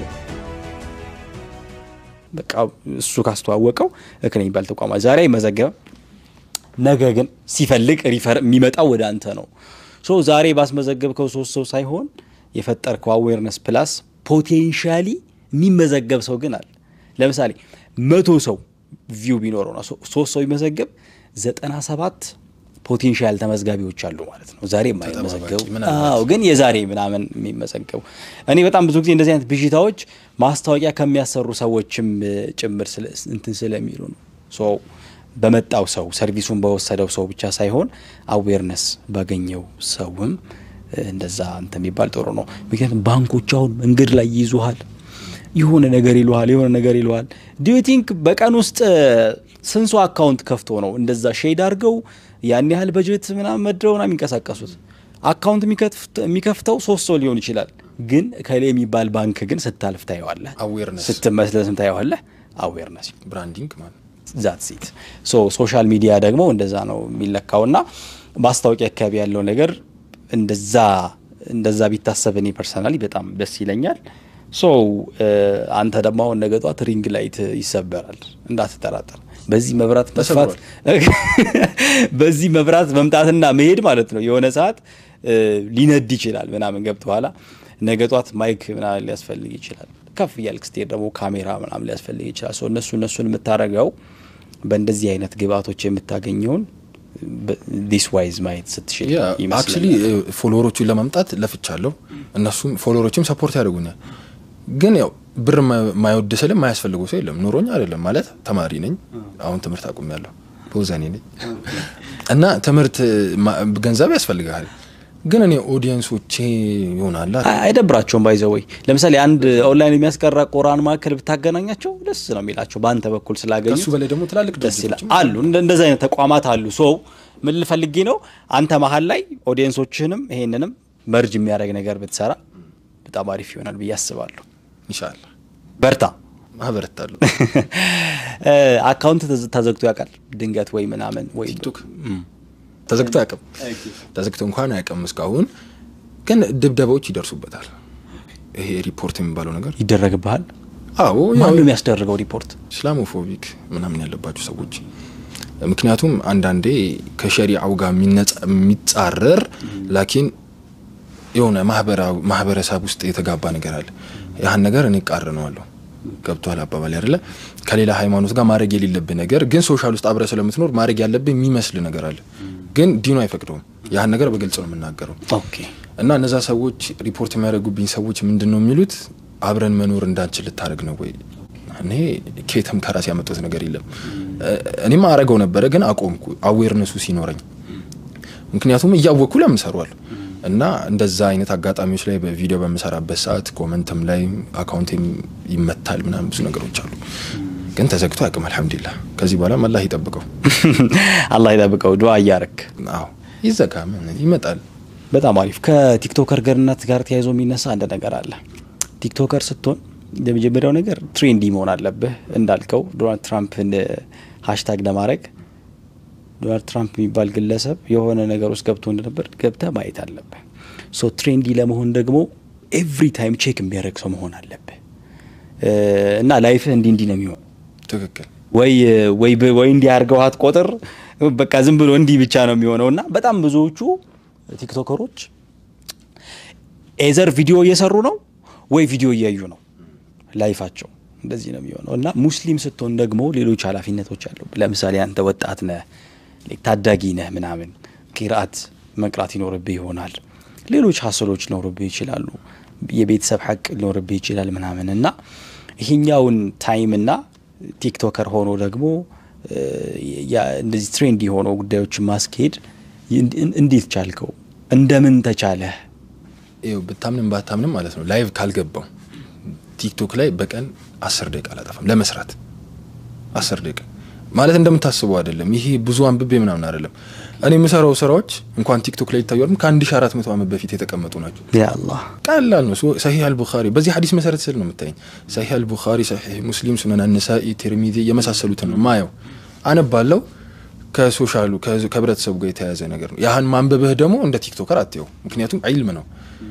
በቃ እሱ ካስተዋወቀው እክን የሚባል ተቋማ ዛሬ አይመዘገብም። ነገ ግን ሲፈልግ ሪፈር የሚመጣው ወደ አንተ ነው። ሶ ዛሬ ባስመዘገብከው ሶስት ሰው ሳይሆን የፈጠርከው አዌርነስ ፕላስ ፖቴንሻሊ የሚመዘገብ ሰው ግን አለ። ለምሳሌ መቶ ሰው ቪው ቢኖረውና ሶስት ሰው ቢመዘገብ ዘጠና ሰባት ፖቴንሻል ተመዝጋቢዎች አሉ ማለት ነው። ዛሬ የማይመዘገቡ አዎ፣ ግን የዛሬ ምናምን የሚመዘገቡ እኔ በጣም ብዙ ጊዜ እንደዚህ አይነት ብዥታዎች ማስታወቂያ ከሚያሰሩ ሰዎችም ጭምር እንትን ስለሚሉ ነው። ሶ በመጣው ሰው ሰርቪሱን በወሰደው ሰው ብቻ ሳይሆን አዌርነስ ባገኘው ሰውም እንደዛ እንትን የሚባል ጥሩ ነው። ምክንያቱም ባንኮች አሁን መንገድ ላይ ይይዙሃል፣ የሆነ ነገር ይሉሃል፣ የሆነ ነገር ይሉሃል። ዲዩ ቲንክ በቀን ውስጥ ስንት ሰው አካውንት ከፍቶ ነው እንደዛ ሼድ አድርገው ያን ያህል በጀት ምናምን መድረው ነው የሚንቀሳቀሱት። አካውንት የሚከፍተው ሶስት ሰው ሊሆን ይችላል፣ ግን ከሌ የሚባል ባንክ ግን ስታልፍ ታየዋለህ፣ አዌርነስ ስትመስለስም ታየዋለህ። አዌርነስ ብራንዲንግ ማለት ዛት ሲት ሶ ሶሻል ሚዲያ ደግሞ እንደዛ ነው የሚለካውና ማስታወቂያ አካባቢ ያለው ነገር እንደዛ እንደዛ ቢታሰብ እኔ ፐርሰናሊ በጣም ደስ ይለኛል። ሶ አንተ ደግሞ አሁን ነገ ጧት ሪንግ ላይት ይሰበራል እንዳትጠራጠር። በዚህ መብራት መስፋት በዚህ መብራት መምጣትና መሄድ ማለት ነው የሆነ ሰዓት ሊነድ ይችላል ምናምን ገብቶ ኋላ ነገ ጧት ማይክ ምናምን ሊያስፈልግ ይችላል። ከፍ እያልክ ስትሄድ ደግሞ ካሜራ ምናምን ሊያስፈልግ ይችላል። ሶ እነሱ እነሱን የምታደርገው በእንደዚህ አይነት ግብአቶች የምታገኘውን ዲስ ዋይዝ ማየት ስትችል አክቹሊ ፎሎወሮቹን ለማምጣት ለፍቻለሁ። እነሱም ፎሎወሮችም ሰፖርት ያደርጉኛል። ግን ያው ብር ማይወድ ስልም ማያስፈልገው ሰው የለም። ኑሮኝ አይደለም ማለት ተማሪ ነኝ። አሁን ትምህርት አቁሜያለሁ። በውዛኔ ነኝ እና ትምህርት ገንዘብ ያስፈልግሃል። ግን እኔ ኦዲየንሶቼ ይሆናል አይደብራቸውም። ባይዘወይ ለምሳሌ አንድ ኦንላይን የሚያስቀራ ቁርአን ማዕከል ብታገናኛቸው ደስ ነው የሚላቸው በአንተ በኩል ስላገኙ ከሱ በላይ ደግሞ ትላልቅ ደስ ይላል አሉ። እንደዚህ አይነት ተቋማት አሉ። ሶ ምን ልፈልጌ ነው አንተ መሀል ላይ ኦዲየንሶችህንም ይሄንንም መርጅ የሚያደርግ ነገር ብትሰራ በጣም አሪፍ ይሆናል ብዬ አስባለሁ። ኢንሻላህ በርታ። አበረታለሁ። አካውንት ተዘግቶ ያውቃል ድንገት ወይ ምናምን ወይ ቲክቶክ ተዘግቶ አያውቅም። ተዘግቶ እንኳን አያውቅም እስካሁን። ግን ድብደባዎች ይደርሱበታል። ይሄ ሪፖርት የሚባለው ነገር ይደረግብሃል። አዎ ማን ነው የሚያስደርገው ሪፖርት? ኢስላሞፎቢክ ምናምን ያለባቸው ሰዎች ምክንያቱም አንዳንዴ ከሸሪዓው ጋር የሚጻረር ላኪን የሆነ ማህበረሰብ ውስጥ የተጋባ ነገር አለ። ያህን ነገር እኔ ቃርነዋለሁ። ገብቷል አባባል አይደለ? ከሌላ ሃይማኖት ጋር ማድረግ የሌለብህ ነገር ግን ሶሻል ውስጥ አብረ ስለምትኖር ማድረግ ያለብህ የሚመስል ነገር አለ። ግን ዲኑ አይፈቅደውም። ያህን ነገር በግልጽ ነው የምናገረው። ኦኬ እና እነዛ ሰዎች ሪፖርት የሚያደርጉብኝ ሰዎች ምንድን ነው የሚሉት? አብረን መኖር እንዳንችል ልታደርግ ነው ወይ? እኔ ኬትም ከራሴ ያመጡት ነገር የለም። እኔም አረገው ነበረ ግን አቆምኩ፣ አዌርነሱ ሲኖረኝ። ምክንያቱም እያወቅኩ ለምን እሰራዋለሁ? እና እንደዛ አይነት አጋጣሚዎች ላይ በቪዲዮ በምሰራበት ሰዓት ኮመንትም ላይ አካውንቴም ይመታል ምናምን ብዙ ነገሮች አሉ። ግን ተዘግቶ አያውቅም። አልሐምዱሊላህ። ከዚህ በኋላ አላህ ይጠብቀው፣ አላህ ይጠብቀው። ዱዓ እያረክ አዎ ይዘጋ ምን ይመጣል። በጣም አሪፍ። ከቲክቶከር ገርነት ጋር ተያይዞ የሚነሳ አንድ ነገር አለ። ቲክቶከር ስትሆን የመጀመሪያው ነገር ትሬንዲ መሆን አለብህ። እንዳልከው ዶናልድ ትራምፕን ሀሽታግ ለማድረግ ዶናልድ ትራምፕ የሚባል ግለሰብ የሆነ ነገር ውስጥ ገብቶ እንደነበር ገብተህ ማየት አለብህ። ሶ ትሬንዲ ለመሆን ደግሞ ኤቭሪ ታይም ቼክ የሚያደርግ ሰው መሆን አለብህ እና ላይፍህ እንዲህ እንዲህ ነው የሚሆን ትክክል ወይ ወይ ወይ እንዲህ አድርገዋት ቆጥር በቃ ዝም ብሎ እንዲህ ብቻ ነው የሚሆነው እና በጣም ብዙዎቹ ቲክቶከሮች ኤዘር ቪዲዮ እየሰሩ ነው ወይ ቪዲዮ እያዩ ነው ላይፋቸው እንደዚህ ነው የሚሆነው እና ሙስሊም ስትሆን ደግሞ ሌሎች ኃላፊነቶች አሉ። ለምሳሌ አንተ ወጣት ነህ፣ ታዳጊ ነህ፣ ምናምን ቂርአት መቅራት ይኖርብህ ይሆናል። ሌሎች ሀሰሎች ሊኖርብህ ይችላሉ። የቤተሰብ ሀቅ ሊኖርብህ ይችላል ምናምን እና ይሄኛውን ታይምና ቲክቶከር ሆኖ ደግሞ እንደዚህ ትሬንድ የሆነው ጉዳዮችን ማስኬድ እንዴት ቻልከው? እንደምን ተቻለህ? ይኸው ብታምንም ባታምንም ማለት ነው ላይቭ ካልገባው ቲክቶክ ላይ በቀን አስር ደቂቃ አላጠፋም ለመስራት አስር ደቂቃ ማለት እንደምታስበው አይደለም። ይሄ ብዙ አንብቤ ምናምን አይደለም። እኔ የምሰራው ስራዎች እንኳን ቲክቶክ ላይ ይታዩ ከአንድ ሺ አራት መቶ ዓመት በፊት የተቀመጡ ናቸው። ያ አላህ ቀላል ነው። ሰሂህ አልቡኻሪ በዚህ ሀዲስ መሰረት ስል ነው የምታየኝ። ሰሂህ አልቡኻሪ፣ ሰሂህ ሙስሊም፣ ሱነን አነሳኢ፣ ቲርሚዚ የመሳሰሉትን ነው ማየው፣ አነባለው። ከሶሻሉ ከህብረተሰቡ ጋር የተያያዘ ነገር ነው። ያህን ማንበብህ ደግሞ እንደ ቲክቶከር አትየው፣ ምክንያቱም ዒልም ነው።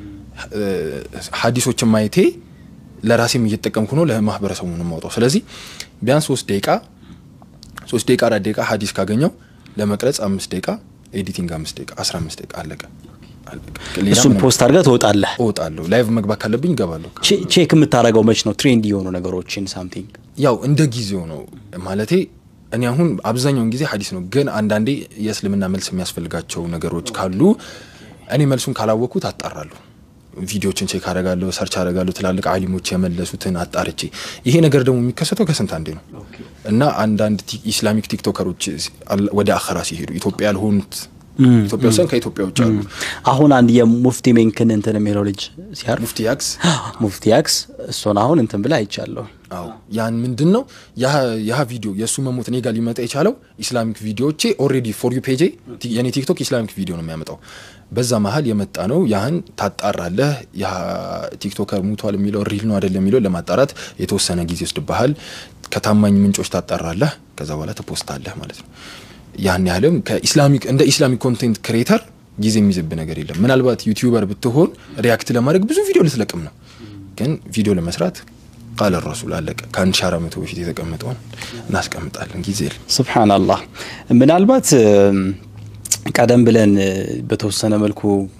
ሀዲሶችን ማየቴ ለራሴም እየተጠቀምኩ ነው፣ ለማህበረሰቡ ነው የማውጣው። ስለዚህ ቢያንስ ሶስት ደቂቃ ሶስት ደቂቃ አራት ደቂቃ ሀዲስ ካገኘው ለመቅረጽ አምስት ደቂቃ ኤዲቲንግ አምስት ደቂቃ አስራ አምስት ደቂቃ አለቀ። ሌላ እሱን ምንም- ፖስት አድርገህ ትወጣለህ። እወጣለሁ ላይቭ መግባት ካለብኝ እገባለሁ ቼ- ቼክ የምታደርገው መች ነው? ትሬንድ የሆኑ ነገሮችን ሳምቲንግ ያው እንደ ጊዜው ነው ማለቴ እኔ አሁን አብዛኛውን ጊዜ ሀዲስ ነው ግን አንዳንዴ የእስልምና መልስ የሚያስፈልጋቸው ነገሮች ካሉ እኔ መልሱን ካላወቅኩት አጣራለሁ ቪዲዮችን ቼክ አደርጋለሁ ሰርች አደርጋለሁ ትላልቅ አሊሞች የመለሱትን አጣርቼ ይሄ ነገር ደግሞ የሚከሰተው ከስንት አንዴ ነው እና አንዳንድ ቲ- ኢስላሚክ ቲክቶከሮች አል- ወደ አኸራ ሲሄዱ ኢትዮጵያ ያልሆኑት ኢትዮጵያ ውስጥ ከኢትዮጵያ ውጭ አሉ አሁን አንድ የሙፍቲ ሜንክን እንትን የሚለው ልጅ ሲያርፍ ሙፍቲ ያክስ ሙፍቲ ያክስ እሱን አሁን እንትን ብላ አይቻለሁ። አዎ ያን ምንድን ነው ያ ቪዲዮ የእሱ መሞት እኔ ጋር ሊመጣ የቻለው ኢስላሚክ ቪዲዮቼ ኦልሬዲ ፎር ዩ ፔጄ ቲ- የኔ ቲክቶክ ኢስላሚክ ቪዲዮ ነው የሚያመጣው በዛ መሀል የመጣ ነው ያህን ታጣራለህ ያ ቲክቶከር ሙቷል የሚለው ሪል ነው አይደለም የሚለው ለማጣራት የተወሰነ ጊዜ ይወስድብሃል ከታማኝ ምንጮች ታጣራለህ ከዛ በኋላ ትፖስታለህ ማለት ነው ያን ያህልም ከኢስላሚክ እንደ ኢስላሚክ ኮንቴንት ክሬተር ጊዜ የሚዝብ ነገር የለም ምናልባት ዩቲዩበር ብትሆን ሪያክት ለማድረግ ብዙ ቪዲዮ ልትለቅም ነው ግን ቪዲዮ ለመስራት ቃለ ረሱል አለቀ ከአንድ ሺህ አራት መቶ በፊት የተቀመጠውን እናስቀምጣለን ጊዜ የለም ስብሓንላህ ምናልባት እም፣ ቀደም ብለን እ፣ በተወሰነ መልኩ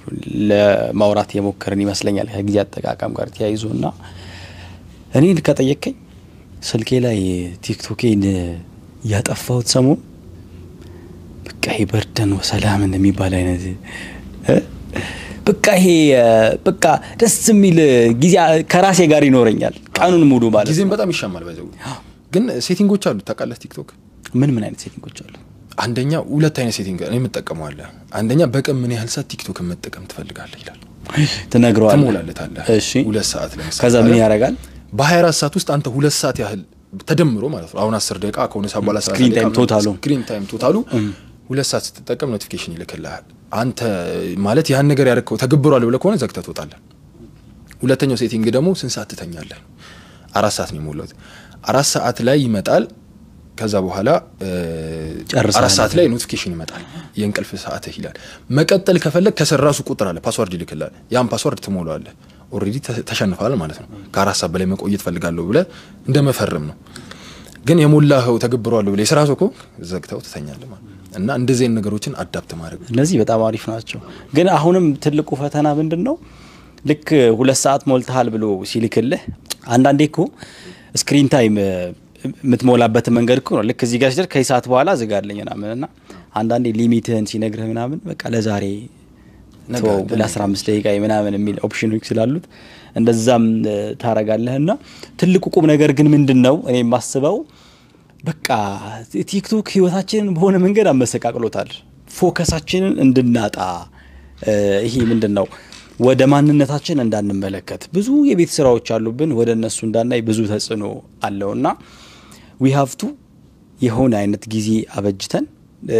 ለማውራት የሞከርን ይመስለኛል ከጊዜ አጠቃቀም ጋር ተያይዞ እና እኔን ከጠየቀኝ ስልኬ ላይ ቲክቶኬን ያጠፋሁት ሰሞን በቃ ይሄ በርደን ወሰላምን የሚባል አይነት እ? በቃ ይሄ እ፣ በቃ ደስ የሚል ጊዜ ከራሴ ጋር ይኖረኛል ቀኑን ሙሉ ማለት ጊዜም ነው። በጣም ይሻማል ባይዘው ግን ሴቲንጎች አሉ ታውቃለህ ቲክቶክ ምን ምን አይነት ሴቲንጎች አሉ? አንደኛ ሁለት አይነት ሴቲንግ እኔ የምጠቀመዋለህ አንደኛ በቀን ምን ያህል ሰዓት ቲክቶክን መጠቀም ትፈልጋለህ ይላል ትነግረዋለህ። ትሞላለታለህ እሺ ሁለት ሰዓት ለምሳሌ ከዛ ምን ካለ ያደርጋል? በ24 ሰዓት ውስጥ አንተ ሁለት ሰዓት ያህል ተደምሮ ማለት ነው አሁን 10 ደቂቃ ከሆነ ሰዓት በኋላ ስክሪን ታይም ቶታሉ። ስክሪን ታይም ቶታሉ ሁለት ሰዓት ስትጠቀም ኖቲፊኬሽን ይልክልሃል አንተ ማለት ያን ነገር ያደረግከው ተገብሯል ብለህ ከሆነ ዘግተህ ትወጣለህ ሁለተኛው ሴቲንግ ደግሞ ስንት ሰዓት ትተኛለህ አራት ሰዓት ነው የሞላሁት አራት ሰዓት ላይ ይመጣል ከዛ በኋላ እ፣ ጨርሰሃል። አራት ሰዓት ላይ ኖቲፊኬሽን ይመጣል የእንቅልፍ ሰዓትህ ይላል መቀጠል ከፈለግ ከስር ራሱ ቁጥር አለ ፓስዋርድ ይልክላል ያን ፓስዋርድ ትሞላዋለህ ኦልሬዲ ተሸንፈዋል ማለት ነው ከአራት ሰዓት በላይ መቆየት ፈልጋለሁ ብለህ እንደ መፈረም ነው ግን የሞላኸው ተገብሯለሁ ብለህ የስራ ሰው ከሆንክ ዘግተው ትተኛለህ ማለት ነው እና እንደዚህ አይነት ነገሮችን አዳፕት ማድረግ እነዚህ በጣም አሪፍ ናቸው። ግን አሁንም ትልቁ ፈተና ምንድን ነው? ልክ ሁለት ሰዓት ሞልተሃል ብሎ ሲልክልህ አንዳንዴ እኮ ስክሪን ታይም እ፣ የምትሞላበትን መንገድ እኮ ነው። ልክ እዚህ ጋር ሲደርስ ከዚህ ሰዓት በኋላ ዝጋለኝ ምናምን እና አንዳንዴ ሊሚትህን ሲነግርህ ምናምን በቃ ለዛሬ ነገ ተወው ነገ ለአስራ አምስት ደቂቃ ምናምን የሚል ኦፕሽኖች ስላሉት እንደዛም እ፣ ታረጋለህ እና ትልቁ ቁም ነገር ግን ምንድን ነው እኔ የማስበው በቃ ቲክቶክ ህይወታችንን በሆነ መንገድ አመሰቃቅሎታል። ፎከሳችንን እንድናጣ እ፣ ይሄ ምንድን ነው ወደ ማንነታችን እንዳንመለከት ብዙ የቤት ስራዎች አሉብን። ወደ እነሱ እንዳናይ ብዙ ተጽዕኖ አለውና ዊ ሀቭቱ የሆነ አይነት ጊዜ አበጅተን እ፣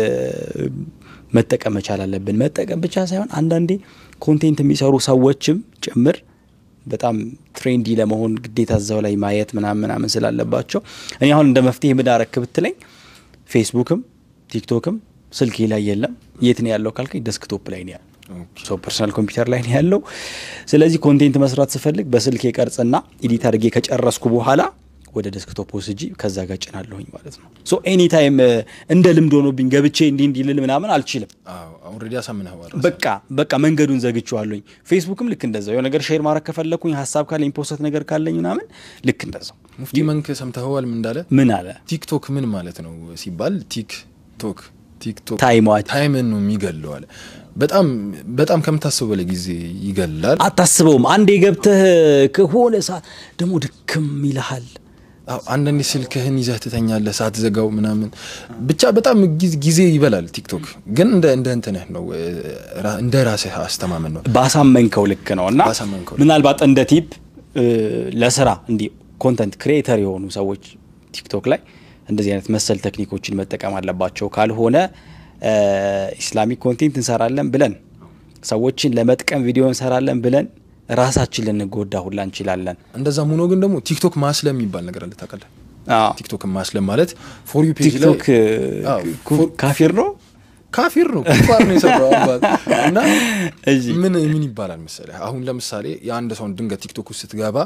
መጠቀም መቻል አለብን። መጠቀም ብቻ ሳይሆን አንዳንዴ ኮንቴንት የሚሰሩ ሰዎችም ጭምር በጣም ትሬንዲ ለመሆን ግዴታ እዛው ላይ ማየት ምናምን ምናምን ስላለባቸው እኔ አሁን እንደ መፍትሄ ምዳረክ ብትለኝ ፌስቡክም ቲክቶክም ስልኬ ላይ የለም። የት ነው ያለው ካልከኝ ደስክቶፕ ላይ ነው ያለው። ሰው ፐርሰናል ኮምፒውተር ላይ ነው ያለው። ስለዚህ ኮንቴንት መስራት ስፈልግ በስልኬ ቀርጽና ኤዲት አድርጌ ከጨረስኩ በኋላ ወደ ዴስክቶፕ ወስጂ ከዛ ጋር ጭናለሁኝ ማለት ነው። ሶ ኤኒ ታይም እንደ ልምድ ሆኖብኝ ገብቼ እንዲህ እንዲህ ልል ምናምን አልችልም። ኦልሬዲ አሳምነኸዋል በቃ በቃ መንገዱን ዘግቼዋለሁኝ። ፌስቡክም ልክ እንደዛው የሆነ ነገር ሼር ማድረግ ከፈለኩኝ ሀሳብ ካለኝ ፖስት ነገር ካለኝ ምናምን ልክ እንደዛው ሙፍቲ መንክ ሰምተኸዋል ምን እንዳለ ምን አለ ቲክቶክ ምን ማለት ነው ሲባል ቲክቶክ ቲክቶክ ታይሟች ታይምን ነው የሚገለው አለ በጣም በጣም ከምታስበው በላይ ጊዜ ይገላል አታስበውም። አንዴ ገብተህ ከሆነ ሰዓት ደግሞ ድክም ይልሃል። አዎ፣ አንዳንዴ ስልክህን ይዘህ ትተኛለህ ሳትዘጋው ምናምን ብቻ በጣም ጊዜ- ጊዜ ይበላል ቲክቶክ ግን እንደ እንደ እንትንህ ነው እ፣ ራ- እንደ ራስህ አስተማመን ነው ባሳመንከው ልክ ነው እና ባሳመንከው ልክ። ምናልባት እንደ ቲፕ እ፣ ለስራ እንዲህ ኮንተንት ክሪኤተር የሆኑ ሰዎች ቲክቶክ ላይ እንደዚህ አይነት መሰል ቴክኒኮችን መጠቀም አለባቸው። ካልሆነ እ፣ ኢስላሚክ ኮንቴንት እንሰራለን ብለን ሰዎችን ለመጥቀም ቪዲዮ እንሰራለን ብለን ራሳችን ልንጎዳ ሁላ እንችላለን። እንደዛም ሆኖ ግን ደግሞ ቲክቶክ ማስለም የሚባል ነገር አለ ታውቃለህ አዎ። ቲክቶክን ማስለም ማለት ፎር ዩ ፔጅ ላይ ቲክቶክ እ፣ አዎ፣ ኩ- ፎር- ካፊር ነው። ካፊር ነው ኩፋር ነው የሰራው አባት እና እሺ። ምን ምን ይባላል መሰለህ አሁን ለምሳሌ የአንድ ሰውን ድንገት ቲክቶክ ውስጥ ስትገባ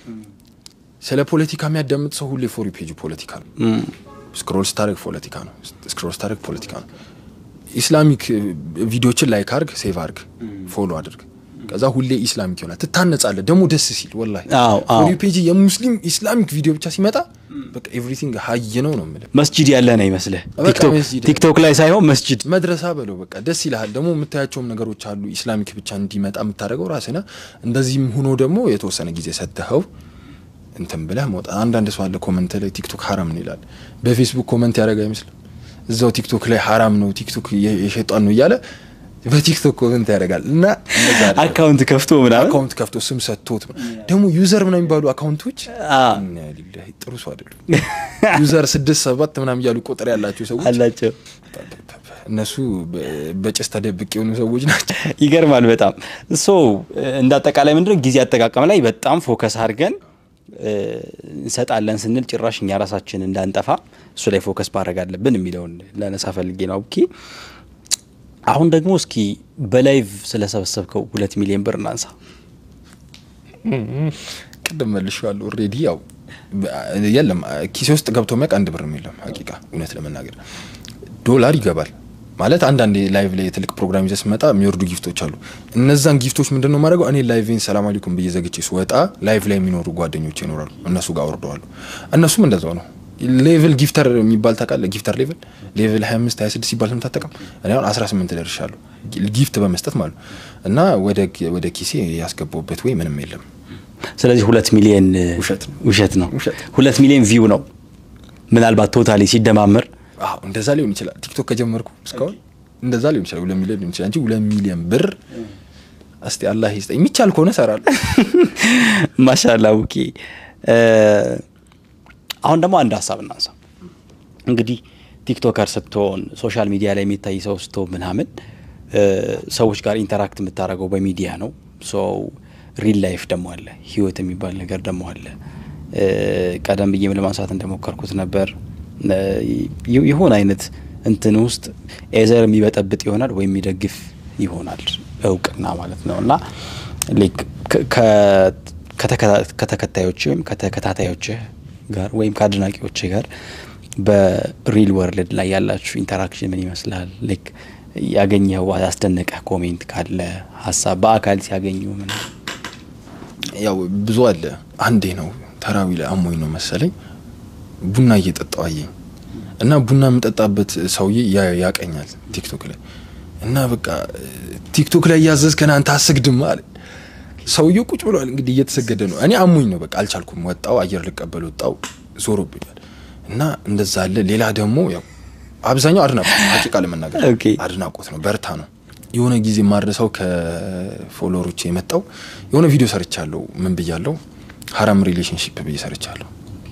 ስለ ፖለቲካ የሚያዳምጥ ሰው ሁሌ ፎሪ ፔጅ ፖለቲካ ነው ስክሮል ስታደርግ ፖለቲካ ነው ስክሮል ስታደርግ ፖለቲካ ነው ኢስላሚክ ቪዲዮችን ላይክ አርግ፣ ሴቭ አርግ፣ ፎሎ አድርግ። ከዛ ሁሌ ኢስላሚክ ይሆናል። ትታነጻለህ ደግሞ ደስ ሲል ወላሂ አዎ፣ አዎ። ፎር ዩ ፔጅ የሙስሊም ኢስላሚክ ቪዲዮ ብቻ ሲመጣ በቃ ኤቭሪቲንግ ሀይ ነው ነው የምልህ። መስጂድ ያለ ነው ይመስልህ። በቃ ቲክቶክ- መስጂድ ያለ። ቲክቶክ ላይ ሳይሆን መስጂድ መድረሳ በለው በቃ ደስ ይልሃል። ደግሞ የምታያቸውም ነገሮች አሉ ኢስላሚክ ብቻ እንዲመጣ የምታደርገው ራስህ ነህ። እንደዚህም ሆኖ ደግሞ የተወሰነ ጊዜ ሰጥተኸው እንትን ብለህ መውጣት። አንዳንድ ሰው አለ ኮመንት ላይ ቲክቶክ ሀራም ነው ይላል። በፌስቡክ ኮመንት ያደረገ አይመስልም። እዛው ቲክቶክ ላይ ሀራም ነው ቲክቶክ የ- የሸጧን ነው እያለ በቲክቶክ ኮመንት ያደርጋል እና እንደዛ አይደለም። አካውንት ከፍቶ ምናምን አካውንት ከፍቶ ስም ሰጥቶት ደግሞ ዩዘር ምናምን የሚባሉ አካውንቶች አ። ኢና ሊላሂ ጥሩ ሰው አይደሉም። ዩዘር ስድስት ሰባት ምናምን እያሉ ቁጥር ያላቸው ሰዎች አላቸው። እነሱ በ- በጭስ ተደብቅ የሆኑ ሰዎች ናቸው። ይገርማል በጣም ሶ እንደ አጠቃላይ ምንድነው ጊዜ አጠቃቀም ላይ በጣም ፎከስ አድርገን እ፣ እንሰጣለን ስንል ጭራሽ እኛ ራሳችን እንዳንጠፋ እሱ ላይ ፎከስ ማድረግ አለብን የሚለውን ላነሳ ፈልጌ ነው። ኦኬ አሁን ደግሞ እስኪ በላይቭ ስለሰበሰብከው ሁለት ሚሊዮን ብር እናንሳ። ቅድም መልሼዋለሁ። ኦልሬዲ ያው በ- የለም ኪሴ ውስጥ ገብቶ የሚያውቅ አንድ ብርም የለም። ሀቂቃ እውነት ለመናገር ዶላር ይገባል ማለት አንዳንድ ላይቭ ላይ የትልቅ ፕሮግራም ይዘህ ስትመጣ የሚወርዱ ጊፍቶች አሉ። እነዛን ጊፍቶች ምንድን ነው የማደርገው? እኔ ላይቬን ሰላም አለይኩም ብዬ ዘግቼ ስወጣ ላይቭ ላይ የሚኖሩ ጓደኞች ይኖራሉ። እነሱ ጋር አወርደዋሉ። እነሱም እንደዛው ነው። ሌቭል ጊፍተር የሚባል ታውቃለህ? ጊፍተር ሌቭል ሌቭል 25 26 ሲባል ስምታጠቀም እኔ አሁን 18 ደርሻለሁ ጊፍት በመስጠት ማለት ነው። እና ወደ ወደ ኪሴ ያስገባውበት ወይ ምንም የለም። ስለዚህ ሁለት ሚሊዮን ውሸት ነው። ውሸት ነው። ውሸት። ሁለት ሚሊዮን ቪው ነው ምናልባት ቶታሊ ሲደማመር አዎ እንደዛ ሊሆን ይችላል። ቲክቶክ ከጀመርኩ እስካሁን እንደዛ ሊሆን ይችላል። ሁለት ሚሊዮን ሊሆን ይችላል እንጂ ሁለት ሚሊዮን ብር እስቲ አላህ ይስጠኝ። የሚቻል ከሆነ እሰራለሁ። ማሻላ ውቂ አሁን ደግሞ አንድ ሀሳብ እናንሳ። እንግዲህ ቲክቶከር ስትሆን ሶሻል ሚዲያ ላይ የሚታይ ሰው ስትሆን ምናምን እ፣ ሰዎች ጋር ኢንተራክት የምታደርገው በሚዲያ ነው። ሰው ሪል ላይፍ ደግሞ አለ፣ ህይወት የሚባል ነገር ደግሞ አለ። እ፣ ቀደም ብዬም ለማንሳት እንደሞከርኩት ነበር እ፣ የ- የሆነ አይነት እንትን ውስጥ ኤዘር የሚበጠብጥ ይሆናል ወይም የሚደግፍ ይሆናል እውቅና ማለት ነው እና ላይክ ከ- ከ- ከተከታ- ከተከታዮች ወይም ከተከታታዮችህ ጋር ወይም ከአድናቂዎችህ ጋር በሪል ወርልድ ላይ ያላችሁ ኢንተራክሽን ምን ይመስላል? ላይክ ያገኘኸው ያስደነቀህ ኮሜንት ካለ ሀሳብ በአካል ሲያገኙ ምን ያው ብዙ አለ። አንዴ ነው ተራዊ ላይ አሞኝ ነው መሰለኝ ቡና እየጠጣው አየኝ እና ቡና የምጠጣበት ሰውዬ ያ- ያቀኛል ቲክቶክ ላይ እና በቃ ቲክቶክ ላይ እያዘዝከን አንተ አሰግድም አለ። ሰውዬው ቁጭ ብሏል እንግዲህ እየተሰገደ ነው። እኔ አሞኝ ነው በቃ አልቻልኩም። ወጣው አየር ልቀበል ወጣው ዞሮብኛል እና እንደዛ አለ። ሌላ ደግሞ ያው አብዛኛው አድናቆት ነው። ሀቂቃ ለመናገር ኦኬ። አድናቆት ነው፣ በርታ ነው። የሆነ ጊዜ ማድረሰው ከፎሎወሮች የመጣው የሆነ ቪዲዮ ሰርቻለሁ። ምን ብያለሁ? ሀራም ሪሌሽንሽፕ ብዬ ሰርቻለሁ።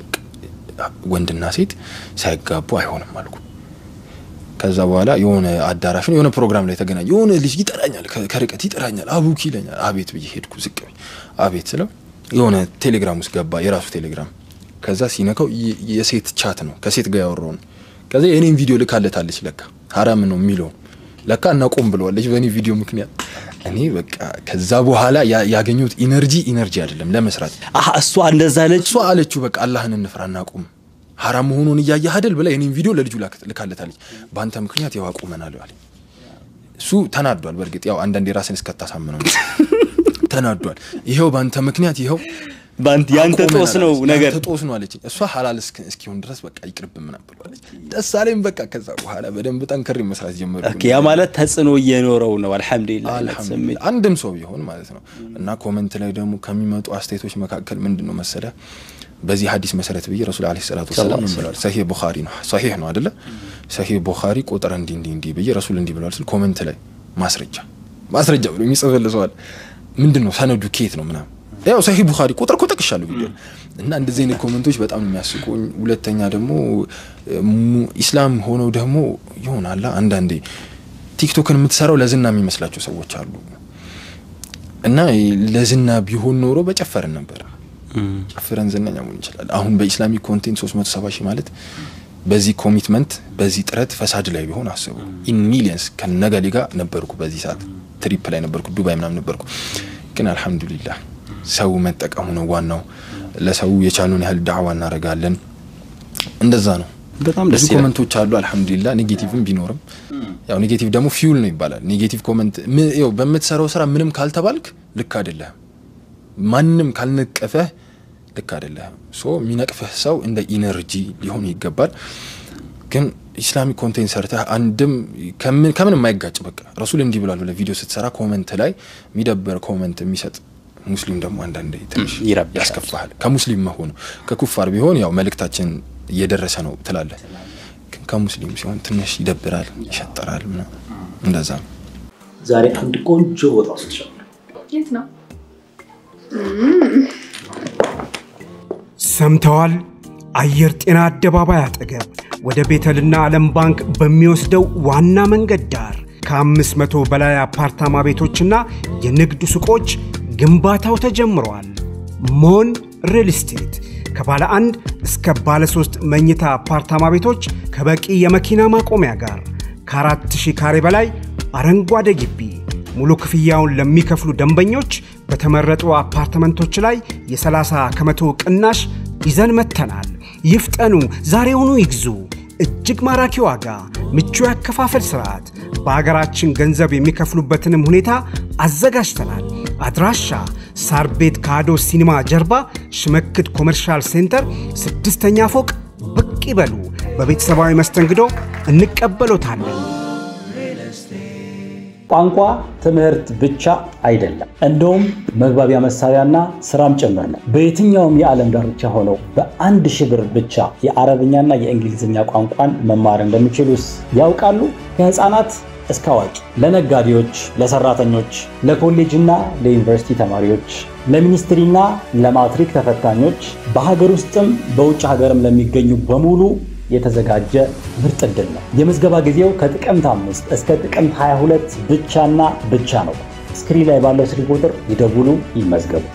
ወንድና ሴት ሳይጋቡ አይሆንም አልኩ። ከዛ በኋላ የሆነ አዳራሽ ነው የሆነ ፕሮግራም ላይ ተገናኘ። የሆነ ልጅ ይጠራኛል፣ ከ- ከርቀት ይጠራኛል። አቡኪ ይለኛል። አቤት ብዬ ሄድኩ። ዝቅ ብዬ አቤት ስለው የሆነ ቴሌግራም ውስጥ ገባ፣ የራሱ ቴሌግራም። ከዛ ሲነካው የ- የሴት ቻት ነው፣ ከሴት ጋር ያወራው ነው። ከዛ የኔን ቪዲዮ ልካለታለች። ለካ ሀራም ነው የሚለው ለካ እናቆም ብለዋለች በእኔ ቪዲዮ ምክንያት። እኔ በቃ ከዛ በኋላ ያ- ያገኘሁት ኢነርጂ ኢነርጂ አይደለም ለመስራት አሀ እሷ እንደዛ ለች እሷ አለችው በቃ አላህን እንፍራ እናቁም፣ ሀራም መሆኑን እያየህ አይደል ብላ የኔን ቪዲዮ ለልጁ ላክ- ልካለታለች። በአንተ ምክንያት ያው አቁመናል አለኝ። እሱ ተናዷል። በእርግጥ ያው አንዳንዴ ራስን እስከታሳምነው ነው። ተናዷል። ይኸው በአንተ ምክንያት ይኸው በአንተ ያንተ አቁመናል ጦስ ነው አለች። ነገር ያንተ ጦስ ነው አለችኝ። እሷ ሀላል እስክ- እስኪሆን ድረስ በቃ ይቅርብ ምናምን ብለዋለች። ደስ አለኝ። በቃ ከዛ በኋላ በደንብ ጠንክሬ መስራት ጀመርኩ። ኦኬ፣ ያ ማለት ተጽዕኖ እየኖረው ነው። አልሐምዱሊላህ አይነት ስሜት አልሐምዱሊላህ አንድም ሰው ቢሆን ማለት ነው። እና ኮመንት ላይ ደግሞ ከሚመጡ አስተያየቶች መካከል ምንድን ነው መሰለ በዚህ ሀዲስ መሰረት ብዬ ረሱል ዓለይሂ ሰላቱ ወሰላም ምን ብለዋል? ሰሂህ ቡኻሪ ነው ሰሂህ ነው አደለ? ሰሂህ ቡኻሪ ቁጥር እንዲህ እንዲህ እንዲህ ብዬ ረሱል እንዲህ ብለዋል ስል ኮመንት ላይ ማስረጃ ማስረጃ ብሎ የሚጽፍልሰዋል። ምንድን ነው ሰነዱ ኬት ነው ምናምን ያው ሰሂህ ቡኻሪ ቁጥር እኮ ጠቅሻለሁ ቪዲዮ እና እንደዚህ አይነት ኮመንቶች በጣም ነው የሚያስቁኝ። ሁለተኛ ደግሞ mu- ኢስላም ሆነው ደግሞ ይሆናላ አንዳንዴ ቲክቶክን የምትሰራው ለዝና የሚመስላቸው ሰዎች አሉ እና ለዝና ቢሆን ኖሮ በጨፈርን ነበር። ጨፍረን ዝነኛ መሆን ይችላል። አሁን በኢስላሚክ ኮንቴንት 370 ሺህ ማለት በዚህ ኮሚትመንት በዚህ ጥረት ፈሳድ ላይ ቢሆን አስቡ። ኢን ሚሊየንስ ከነገሌ ጋር ነበርኩ። በዚህ ሰዓት ትሪፕ ላይ ነበርኩ፣ ዱባይ ምናምን ነበርኩ። ግን አልሐምዱሊላህ ሰው መጠቀሙ ነው ዋናው። ለሰው የቻሉን ያህል ዳዕዋ እናደርጋለን። እንደዛ ነው በጣም ደስ ብዙ ይላል። ኮመንቶች አሉ። አልሐምዱሊላ ኔጌቲቭም ቢኖርም ያው ኔጌቲቭ ደግሞ ፊውል ነው ይባላል። ኔጌቲቭ ኮመንት ም- ያው በምትሰራው ስራ ምንም ካልተባልክ ልክ አይደለህም። ማንም ካልነቀፈህ ልክ አይደለህም። ሶ የሚነቅፍህ ሰው እንደ ኢነርጂ ሊሆን ይገባል። ግን ኢስላሚክ ኮንቴንት ሰርተህ አንድም ከምን ከምን የማይጋጭ በቃ ረሱል እንዲህ ብሏል ብለህ ቪዲዮ ስትሰራ ኮመንት ላይ የሚደበር ኮመንት የሚሰጥ ሙስሊም ደግሞ አንዳንዴ ትንሽ ይረብሻል። ያስከፋሃል። ከሙስሊም መሆኑ ከኩፋር ቢሆን ያው መልእክታችን እየደረሰ ነው ትላለህ። ግን ከሙስሊም ሲሆን ትንሽ ይደብራል፣ ይሸጠራል ምናምን እንደዛ ነው። ዛሬ አንድ ቆንጆ ቦታ ወስድሻለሁ። የት ነው? ሰምተዋል? አየር ጤና አደባባይ አጠገብ ወደ ቤተልና ዓለም ባንክ በሚወስደው ዋና መንገድ ዳር ከአምስት መቶ በላይ አፓርታማ ቤቶችና የንግድ ሱቆች ግንባታው ተጀምረዋል። ሞን ሪል ስቴት ከባለ አንድ እስከ ባለ ሶስት መኝታ አፓርታማ ቤቶች ከበቂ የመኪና ማቆሚያ ጋር ከአራት ሺህ ካሬ በላይ አረንጓዴ ግቢ ሙሉ ክፍያውን ለሚከፍሉ ደንበኞች በተመረጡ አፓርትመንቶች ላይ የ30 ከመቶ ቅናሽ ይዘን መጥተናል። ይፍጠኑ፣ ዛሬውኑ ይግዙ። እጅግ ማራኪ ዋጋ፣ ምቹ ያከፋፈል ስርዓት፣ በሀገራችን ገንዘብ የሚከፍሉበትንም ሁኔታ አዘጋጅተናል። አድራሻ ሳር ቤት ካዶ ሲኒማ ጀርባ ሽመክት ኮመርሻል ሴንተር ስድስተኛ ፎቅ ብቅ ይበሉ። በቤተሰባዊ መስተንግዶ እንቀበሎታለን። ቋንቋ ትምህርት ብቻ አይደለም፣ እንደውም መግባቢያ መሳሪያና ስራም ጭምር ነው። በየትኛውም የዓለም ዳርቻ ሆነው በአንድ ሺህ ብር ብቻ የአረብኛና የእንግሊዝኛ ቋንቋን መማር እንደሚችሉስ ያውቃሉ? ከህፃናት እስከ አዋቂ፣ ለነጋዴዎች፣ ለሰራተኞች፣ ለኮሌጅና ለዩኒቨርሲቲ ተማሪዎች፣ ለሚኒስትሪና ለማትሪክ ተፈታኞች፣ በሀገር ውስጥም በውጭ ሀገርም ለሚገኙ በሙሉ የተዘጋጀ ምርጥ ዕድል ነው። የምዝገባ ጊዜው ከጥቅምት አምስት እስከ ጥቅምት 22 ብቻና ብቻ ነው። ስክሪን ላይ ባለው ስልክ ቁጥር ይደውሉ፣ ይመዝገቡ።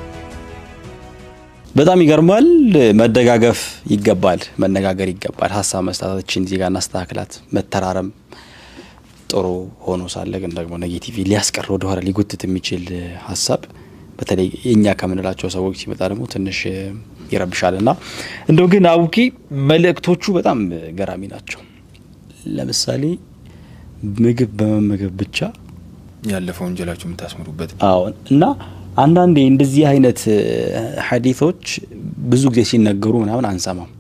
በጣም ይገርማል። መደጋገፍ ይገባል፣ መነጋገር ይገባል። ሀሳብ መስጣታችን እዚህ ጋር እናስተካክላት። መተራረም ጥሩ ሆኖ ሳለ ግን ደግሞ ኔጌቲቭ ሊያስቀር ወደኋላ ሊጎትት የሚችል ሀሳብ በተለይ የእኛ ከምንላቸው ሰዎች ሲመጣ ደግሞ ትንሽ ይረብሻል። እና እንደው ግን አቡኪ መልእክቶቹ በጣም ገራሚ ናቸው። ለምሳሌ ምግብ በመመገብ ብቻ ያለፈው ወንጀላችሁ የምታስምሩበት አዎ እና አንዳንዴ እንደዚህ አይነት ሀዲቶች ብዙ ጊዜ ሲነገሩ ምናምን አንሰማም።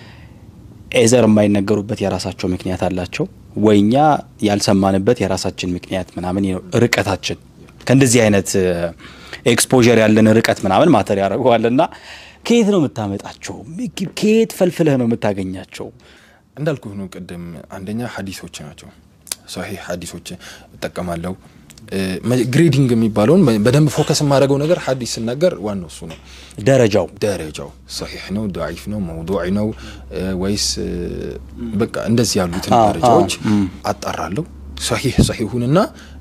ኤዘር የማይነገሩበት የራሳቸው ምክንያት አላቸው፣ ወይኛ ያልሰማንበት የራሳችን ምክንያት ምናምን ነው። ርቀታችን ከእንደዚህ አይነት ኤክስፖዠር ያለን ርቀት ምናምን ማተር ያደርገዋል። እና ከየት ነው የምታመጣቸው? ከየት ፈልፍለህ ነው የምታገኛቸው? እንዳልኩህ ነው ቅድም። አንደኛ ሀዲሶች ናቸው። ሰሒህ ሀዲሶች እጠቀማለሁ። ግሬዲንግ የሚባለውን በደንብ ፎከስ የማደርገው ነገር ሀዲስ ስናገር ዋናው እሱ ነው። ደረጃው ደረጃው ሰሒሕ ነው፣ ደዒፍ ነው፣ መውዱዕ ነው ወይስ በቃ እንደዚህ ያሉትን ደረጃዎች አጣራለሁ። ሰሒሕ ሰሒሁንና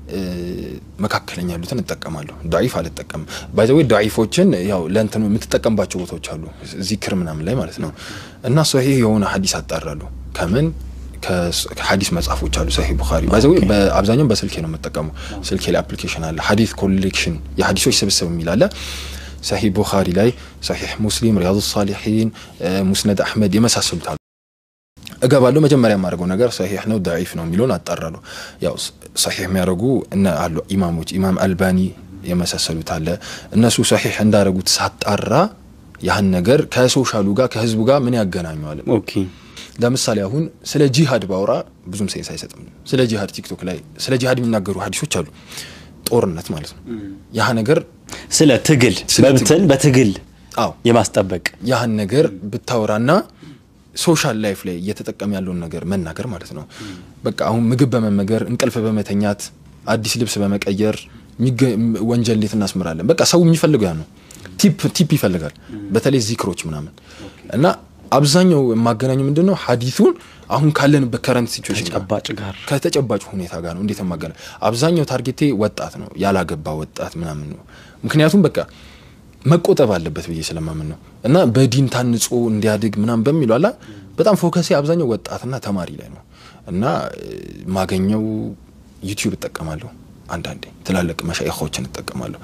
መካከለኛ ያሉትን እጠቀማለሁ። ዳዒፍ አልጠቀምም። ባይዘዌ ዳዒፎችን ያው ለእንትኑ የምትጠቀምባቸው ቦታዎች አሉ፣ ዚክር ምናምን ላይ ማለት ነው። እና ሰሒሕ የሆነ ሀዲስ አጣራለሁ ከምን ከሀዲስ መጽሐፎች አሉ። ሰሒህ ቡኻሪ ባይዘዌ በአብዛኛው በስልኬ ነው የምጠቀመው። ስልኬ ላይ አፕሊኬሽን አለ፣ ሀዲስ ኮሌክሽን የሀዲሶች ስብስብ የሚል አለ። ሰሒህ ቡኻሪ ላይ፣ ሰሒህ ሙስሊም፣ ሪያዙ ሳሊሒን፣ ሙስነድ አሕመድ የመሳሰሉት አሉ። እገባለሁ። መጀመሪያ የማደርገው ነገር ሰሒሕ ነው ዳዒፍ ነው የሚለውን አጣራለሁ። ያው ሰሒሕ የሚያደርጉ እነ አሉ ኢማሞች ኢማም አልባኒ የመሳሰሉት አለ። እነሱ ሰሒሕ እንዳደረጉት ሳጣራ ያህን ነገር ከሶሻሉ ጋር ከህዝቡ ጋር ምን ያገናኘዋል? ኦኬ ለምሳሌ አሁን ስለ ጂሃድ ባውራ ብዙም ሴንስ አይሰጥም። ስለ ጂሃድ ቲክቶክ ላይ ስለ ጂሃድ የሚናገሩ ሀዲሶች አሉ። ጦርነት ማለት ነው። ያህ ነገር ስለ ትግል ስለ መብትን በትግል አዎ የማስጠበቅ ያህን ነገር ብታወራና ሶሻል ላይፍ ላይ እየተጠቀም ያለውን ነገር መናገር ማለት ነው። በቃ አሁን ምግብ በመመገር እንቅልፍ በመተኛት አዲስ ልብስ በመቀየር የሚገ- ወንጀል እንዴት እናስምራለን። በቃ ሰው የሚፈልገው ያ ነው። ቲፕ ቲፕ ይፈልጋል። በተለይ ዚክሮች ምናምን እና አብዛኛው የማገናኙ ምንድን ነው ሀዲቱን አሁን ካለንበት ከረንት ሲቹዌሽን ጋር ተጨባጭ ጋር ከተጨባጭ ሁኔታ ጋር ነው። እንዴት ማገናኝ አብዛኛው ታርጌቴ ወጣት ነው፣ ያላገባ ወጣት ምናምን ነው። ምክንያቱም በቃ መቆጠብ አለበት ብዬ ስለማምን ነው እና በዲን ታንጾ እንዲያድግ ምናምን በሚለው አላ በጣም ፎከሴ አብዛኛው ወጣትና ተማሪ ላይ ነው እና ማገኘው ዩቲዩብ እጠቀማለሁ። አንዳንዴ ትላልቅ መሻይኾችን እጠቀማለሁ።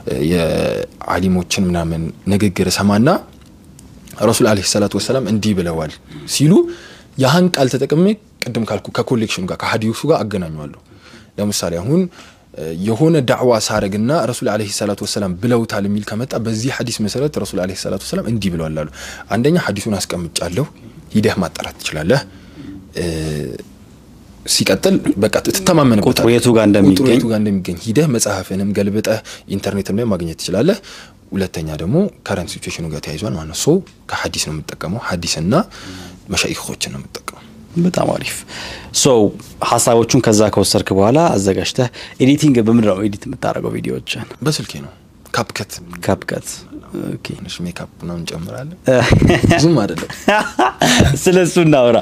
የአሊሞችን ምናምን ንግግር ሰማና ረሱል አለይሂ ሰላቱ ወሰላም እንዲህ ብለዋል ሲሉ ያህን ቃል ተጠቅሜ ቅድም ካልኩ ከኮሌክሽኑ ጋር ከሀዲሱ ጋር አገናኘዋለሁ። ለምሳሌ አሁን የሆነ ዳዕዋ ሳረግና ረሱል ዓለይሂ ሰላቱ ወሰላም ብለውታል የሚል ከመጣ በዚህ ሐዲስ መሰረት ረሱል ዓለይሂ ሰላቱ ወሰላም እንዲህ ብለዋል አሉ። አንደኛ ሐዲሱን አስቀምጫለሁ፣ ሂደህ ማጣራት ትችላለህ። ሲቀጥል በቃ ትተማመንበታል ቁጥሩ የቱ ጋር እንደሚገኝ ቁጥሩ የቱ ጋር እንደሚገኝ ሂደህ መጽሐፍንም ገልብጠህ ኢንተርኔትም ላይ ማግኘት ትችላለህ። ሁለተኛ ደግሞ ከረንት ሲቹዌሽኑ ጋር ተያይዟል ማለት ነው። ሶ ከሀዲስ ነው የምጠቀመው፣ ሀዲስና መሻይኮችን ነው የምጠቀመው። በጣም አሪፍ ሶ ሀሳቦቹን ከዛ ከወሰድክ በኋላ አዘጋጅተህ ኤዲቲንግ በምንድን ነው ኤዲት የምታደርገው ቪዲዮዎችን? በስልኬ ነው ካፕከት ካፕከት ኦኬ። ትንሽ ሜካፕ ነው እንጨምራለን። ብዙም አይደለም። ስለ እሱ እናውራ።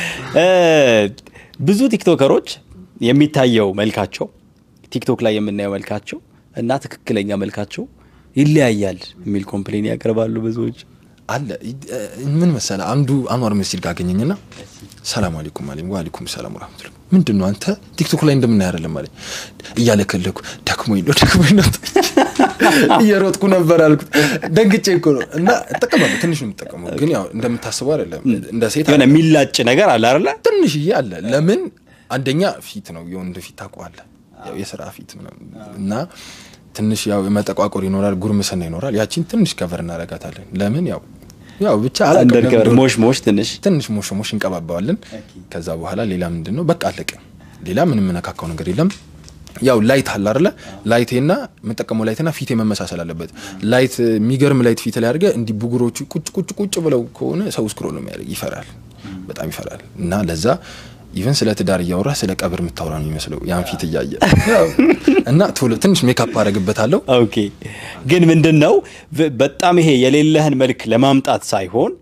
ብዙ ቲክቶከሮች የሚታየው መልካቸው ቲክቶክ ላይ የምናየው መልካቸው እና ትክክለኛ መልካቸው ይለያያል የሚል ኮምፕሌን ያቀርባሉ ብዙዎች። አለ ምን መሰለ፣ አንዱ አንዋር መስጂድ ጋር አገኘኝና ሰላም አለይኩም አለኝ። ወአለይኩም ሰላም ወራህመቱላህ። ምንድን ነው አንተ ቲክቶክ ላይ እንደምናይ አይደለም አለኝ። እያለከለኩ ደክሞኝ ነው ደክሞኝ ነው እየሮጥኩ ነበር አልኩት። ደንግጬ እኮ ነው እና እጠቀማለሁ። ትንሽ ነው የምጠቀመው፣ ግን ያው እንደምታስበው አይደለም። እንደ ሴት የሆነ የሚላጭ ነገር አለ አይደለ? ትንሽዬ አለ። ለምን አንደኛ ፊት ነው የወንድ ፊት ታውቀዋለህ፣ ያው የስራ ፊት ምናምን እና ትንሽ ያው መጠቋቆር ይኖራል፣ ጉርምስና ይኖራል። ያቺን ትንሽ ከቨር እናረጋታለን። ለምን ያው ያው ብቻ አንደር ሞሽ ሞሽ ትንሽ ትንሽ ሞሽ ሞሽ እንቀባባዋለን። ከዛ በኋላ ሌላ ምንድን ነው በቃ አለቀ። ሌላ ምንም የምነካካው ነገር የለም። ያው ላይት አለ አይደለ? ላይቴና የምጠቀመው ላይትና ፊቴ መመሳሰል አለበት። ላይት የሚገርም ላይት ፊት ላይ አድርገ እንዲህ ብጉሮቹ ቁጭ ቁጭ ቁጭ ብለው ከሆነ ሰው ስክሮል ነው የሚያደርግ ይፈራል፣ በጣም ይፈራል። እና ለዛ ኢቨን ስለ ትዳር እያወራ ስለ ቀብር የምታወራ ነው የሚመስለው ያን ፊት እያየ እና ቶሎ ትንሽ ሜካፕ አደረግበታለሁ። ኦኬ። ግን ምንድን ነው በጣም ይሄ የሌለህን መልክ ለማምጣት ሳይሆን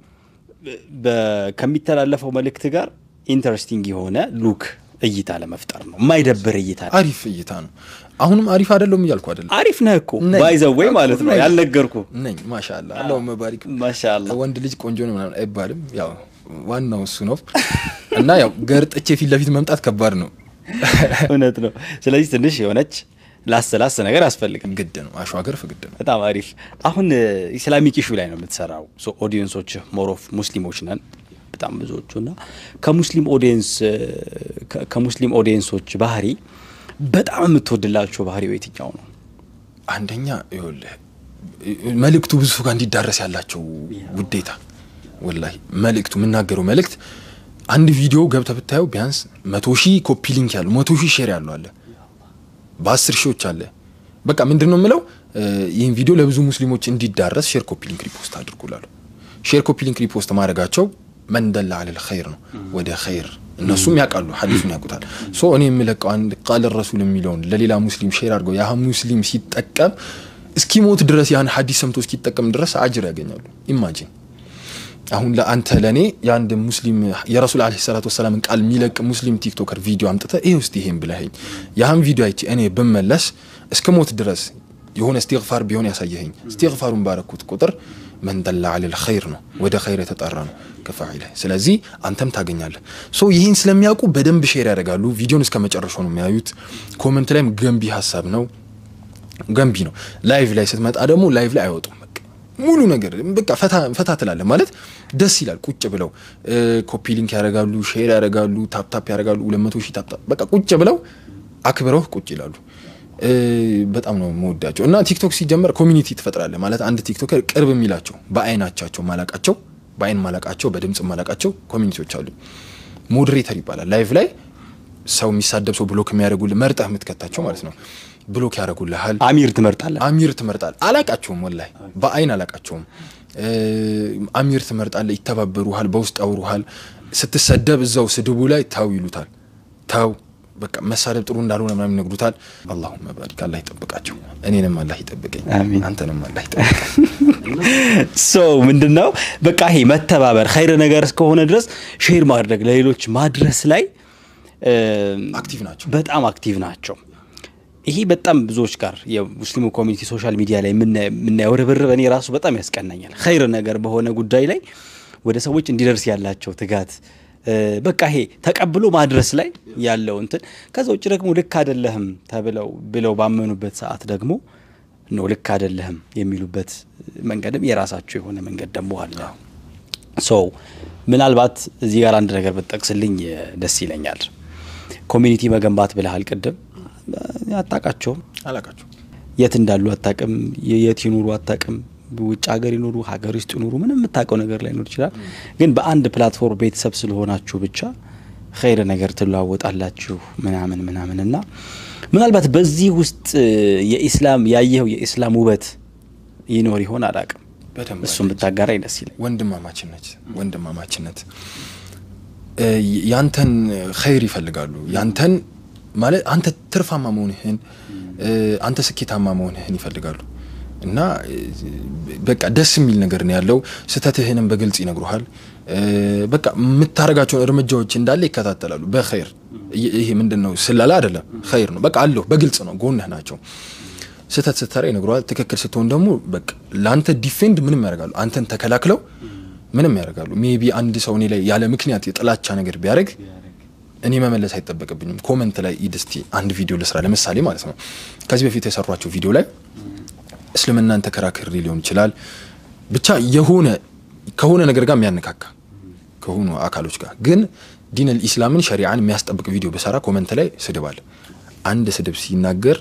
ከሚተላለፈው መልእክት ጋር ኢንተረስቲንግ የሆነ ሉክ እይታ ለመፍጠር ነው። የማይደብር እይታ ነው። አሪፍ እይታ ነው። አሁንም አሪፍ አይደለም እያልኩ አይደለም። አሪፍ ነህ እኮ ነኝ። ባይዘወይ ማለት ነው። ነኝ። ያልነገርኩ ነኝ ማሻአላ አላሁ መባሪክ ማሻአላ ወንድ ልጅ ቆንጆ ነው ምናምን አይባልም። ያው ዋናው እሱ ነው እና ያው ገርጥቼ ፊት ለፊት መምጣት ከባድ ነው። እውነት ነው። ስለዚህ ትንሽ የሆነች ላስ ላስ ነገር ያስፈልጋል። ግድ ነው። አሸዋገርፍ ግድ ነው። በጣም አሪፍ። አሁን ኢስላሚክ ኢሹ ላይ ነው የምትሰራው። ሶ ኦዲየንሶች ሞሮፍ ሙስሊሞች ነን በጣም ብዙዎቹ እና ከሙስሊም ኦዲየንስ ከሙስሊም ኦዲየንሶች ባህሪ በጣም የምትወድላቸው ባህሪው የትኛው ነው? አንደኛ ይኸውልህ መልእክቱ ብዙ ሰው ጋር እንዲዳረስ ያላቸው ውዴታ ወላሂ መልእክቱ የምናገረው መልእክት አንድ ቪዲዮ ገብተህ ብታየው ቢያንስ መቶ ሺህ ኮፒ ሊንክ ያለው መቶ ሺህ ሼር ያለው አለ በአስር ሺዎች አለ። በቃ ምንድን ነው የምለው ይህን ቪዲዮ ለብዙ ሙስሊሞች እንዲዳረስ ሼር ኮፒ ሊንክ ሪፖስት አድርጉላለሁ። ሼር ኮፒ ሊንክ ሪፖስት ማድረጋቸው መንደላ አለል ኸይር ነው ወደ ኸይር እነሱም ያውቃሉ፣ ሐዲሱን ያውቁታል። ሶ እኔ የምለቀው አንድ ቃል ረሱል የሚለውን ለሌላ ሙስሊም ሼር አድርገው ያ ሙስሊም ሲጠቀም እስኪሞት ድረስ ያን ሐዲስ ሰምቶ እስኪጠቀም ድረስ አጅር ያገኛሉ። ኢማጂን አሁን ለአንተ ለእኔ የአንድ ሙስሊም የረሱል ዓለይሂ ሰላቱ ወሰላምን ቃል የሚለቅ ሙስሊም ቲክቶከር ቪዲዮ አምጥተህ ይህ ውስጥ ይሄን ብለኸኝ ያህን ቪዲዮ አይቼ እኔ ብመለስ እስከ ሞት ድረስ የሆነ እስቲግፋር ቢሆን ያሳየኸኝ እስቲግፋሩን ባረኩት ቁጥር መንደላ አለል ኸይር ነው ወደ ኸይር የተጠራ ነው ከፋዒለ ስለዚህ አንተም ታገኛለህ ሶ ይህን ስለሚያውቁ በደንብ ሼር ያደርጋሉ ቪዲዮን እስከ መጨረሻው ነው የሚያዩት ኮመንት ላይም ገንቢ ሀሳብ ነው ገንቢ ነው ላይቭ ላይ ስትመጣ ደግሞ ላይቭ ላይ አይወጡም በቃ ሙሉ ነገር በቃ ፈታ ትላለህ ማለት ደስ ይላል ቁጭ ብለው ኮፒ ሊንክ ያደርጋሉ ሼር ያደርጋሉ ታፕታፕ ያደርጋሉ ሁለት መቶ ሺህ ታፕታፕ በቃ ቁጭ ብለው አክብረው ቁጭ ይላሉ በጣም ነው መወዳቸው እና ቲክቶክ ሲጀመር ኮሚኒቲ ትፈጥራለህ ማለት አንድ ቲክቶከር ቅርብ የሚላቸው በአይናቻቸው ማላቃቸው በአይን ማላቃቸው በድምፅ ማላቃቸው ኮሚኒቲዎች አሉ ሞዴሬተር ይባላል ላይቭ ላይ ሰው የሚሳደብ ሰው ብሎክ የሚያደርጉልህ መርጠህ የምትከታቸው ማለት ነው ብሎክ ያደርጉልሃል አሚር ትመርጣለህ አሚር ትመርጣል አላቃቸውም ወላሂ በአይን አላቃቸውም አሚር ትመርጣለህ ይተባበሩሃል በውስጥ ያውሩሃል ስትሰደብ እዛው ስድቡ ላይ ተው ይሉታል ተው በቃ መሳደብ ጥሩ እንዳልሆነ ምናምን ይነግሩታል አላሁመ ባሪክ አላህ ይጠብቃቸው እኔንም አላህ ይጠብቀኝ አሚን። አንተንም አላህ ይጠብቀኝ ሶ ምንድን ነው በቃ ይሄ መተባበር ኸይር ነገር እስከሆነ ድረስ ሼር ማድረግ ለሌሎች ማድረስ ላይ እ፣ አክቲቭ ናቸው በጣም አክቲቭ ናቸው። ይሄ በጣም ብዙዎች ጋር የሙስሊሙ ኮሚኒቲ ሶሻል ሚዲያ ላይ የምና- የምናየው ርብርብ እኔ ራሱ በጣም ያስቀናኛል። ኸይር ነገር በሆነ ጉዳይ ላይ ወደ ሰዎች እንዲደርስ ያላቸው ትጋት እ፣ በቃ ይሄ ተቀብሎ ማድረስ ላይ ያለው እንትን ከዛ ውጭ ደግሞ ልክ አይደለህም ተብለው ብለው ባመኑበት ሰዓት ደግሞ ነው ልክ አይደለህም የሚሉበት መንገድም የራሳቸው የሆነ መንገድ ደግሞ አለ። ሶ ምናልባት እዚህ ጋር አንድ ነገር ብትጠቅስልኝ ደስ ይለኛል። ኮሚኒቲ መገንባት ብለሃል ቅድም። አታውቃቸውም፣ አላቃቸው የት እንዳሉ አታቅም፣ የት ይኑሩ አታቅም፣ ውጭ ሀገር ይኑሩ ሀገር ውስጥ ይኑሩ ምንም የምታውቀው ነገር ላይኖር ይችላል። ግን በአንድ ፕላትፎርም ቤተሰብ ስለሆናችሁ ብቻ ኸይር ነገር ትለዋወጣላችሁ ምናምን ምናምን እና ምናልባት በዚህ ውስጥ የኢስላም ያየኸው የኢስላም ውበት ይኖር ይሆን አላቅም። በደንብ እሱም ብታጋራኝ ደስ ይለኝ። ወንድማማችነት ወንድማማችነት እ ያንተን ኸይር ይፈልጋሉ። ያንተን ማለት አንተ ትርፋማ መሆንህን እ አንተ ስኬታማ መሆንህን ይፈልጋሉ እና እ በቃ ደስ የሚል ነገር ነው ያለው። ስህተትህንም በግልጽ ይነግሩሃል። እ በቃ የምታደርጋቸውን እርምጃዎች እንዳለ ይከታተላሉ በኸይር። ይ- ይሄ ምንድን ነው? ስለላ አይደለም፣ ኸይር ነው። በቃ አለሁ በግልጽ ነው፣ ጎንህ ናቸው። ስህተት ስትሰራ ይነግረዋል። ትክክል ስትሆን ደግሞ በቃ ለአንተ ዲፌንድ ምንም ያደርጋሉ። አንተን ተከላክለው ምንም ያደርጋሉ። ሜቢ አንድ ሰው እኔ ላይ ያለ ምክንያት የጥላቻ ነገር ቢያደርግ እኔ መመለስ አይጠበቅብኝም። ኮመንት ላይ ሂድ እስቲ አንድ ቪዲዮ ልስራ፣ ለምሳሌ ማለት ነው። ከዚህ በፊት የሰሯቸው ቪዲዮ ላይ እስልምናን ተከራክሬ ሊሆን ይችላል ብቻ የሆነ ከሆነ ነገር ጋር የሚያነካካ ከሆኑ አካሎች ጋር ግን ዲን አልኢስላምን ሸሪዓን የሚያስጠብቅ ቪዲዮ በሰራ ኮመንት ላይ ስድብ አለ። አንድ ስድብ ሲናገር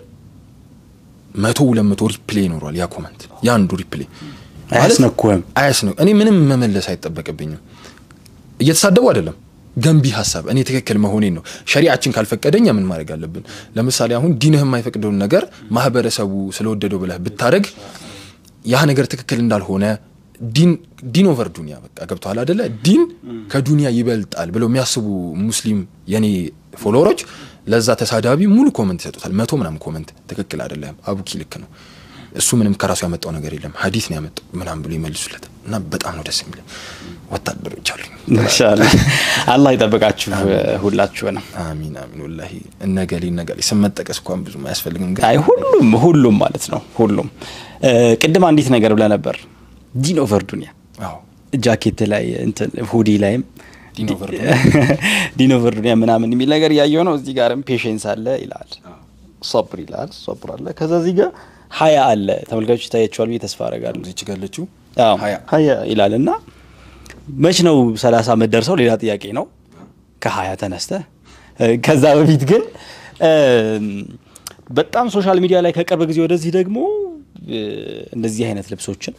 መቶ ሁለት መቶ ሪፕሌይ ይኖሯል። ያ ኮመንት ያ አንዱ ሪፕሌይ ማለት አያስነኩህም። አያስነ እኔ ምንም መመለስ አይጠበቅብኝም። እየተሳደቡ አይደለም፣ ገንቢ ሀሳብ እኔ ትክክል መሆኔን ነው። ሸሪዓችን ካልፈቀደኛ ምን ማድረግ አለብን? ለምሳሌ አሁን ዲንህ የማይፈቅደውን ነገር ማህበረሰቡ ስለወደደው ብለህ ብታደረግ ያ ነገር ትክክል እንዳልሆነ ዲን ዲን ኦቨር ዱኒያ በቃ ገብተዋል አደለ? ዲን ከዱኒያ ይበልጣል ብለው የሚያስቡ ሙስሊም የኔ ፎሎወሮች ለዛ ተሳዳቢ ሙሉ ኮመንት ይሰጡታል። መቶ ምናምን ኮመንት ትክክል አይደለም፣ አቡኪ ልክ ነው፣ እሱ ምንም ከራሱ ያመጣው ነገር የለም ሀዲስ ነው ያመጣው ምናምን ብሎ ይመልሱለት እና በጣም ነው ደስ የሚለኝ። ወታደሮች አሉኝ። ማሻአላ አላህ ይጠብቃችሁ ሁላችሁንም። አሚን አሚን። ወላሂ እነገሌ እነገሌ ስም መጠቀስ እንኳን ብዙም አያስፈልግም። ግን አይ ሁሉም ሁሉም ማለት ነው ሁሉም። እ ቅድም አንዲት ነገር ብለህ ነበር ዲን ኦቨር ዱኒያ አዎ ጃኬት ላይ እንትን ሁዲ ላይም ዲን ኦቨር ዲን ኦቨር ዱኒያ ምናምን የሚል ነገር ያየው ነው። እዚህ ጋርም ፔሽንስ አለ ይላል፣ ሶብር ይላል፣ ሶብር አለ። ከዛ እዚህ ጋር ሀያ አለ። ተመልካቾች ይታያቸዋል ብዬ ተስፋ አደርጋለሁ። እዚች ጋር ያለችው አዎ ሀያ ሀያ ይላል እና መች ነው ሰላሳ የምትደርሰው ሌላ ጥያቄ ነው። ከሀያ ተነስተ ከዛ በፊት ግን እ በጣም ሶሻል ሚዲያ ላይ ከቅርብ ጊዜ ወደዚህ ደግሞ እ እንደዚህ አይነት ልብሶችን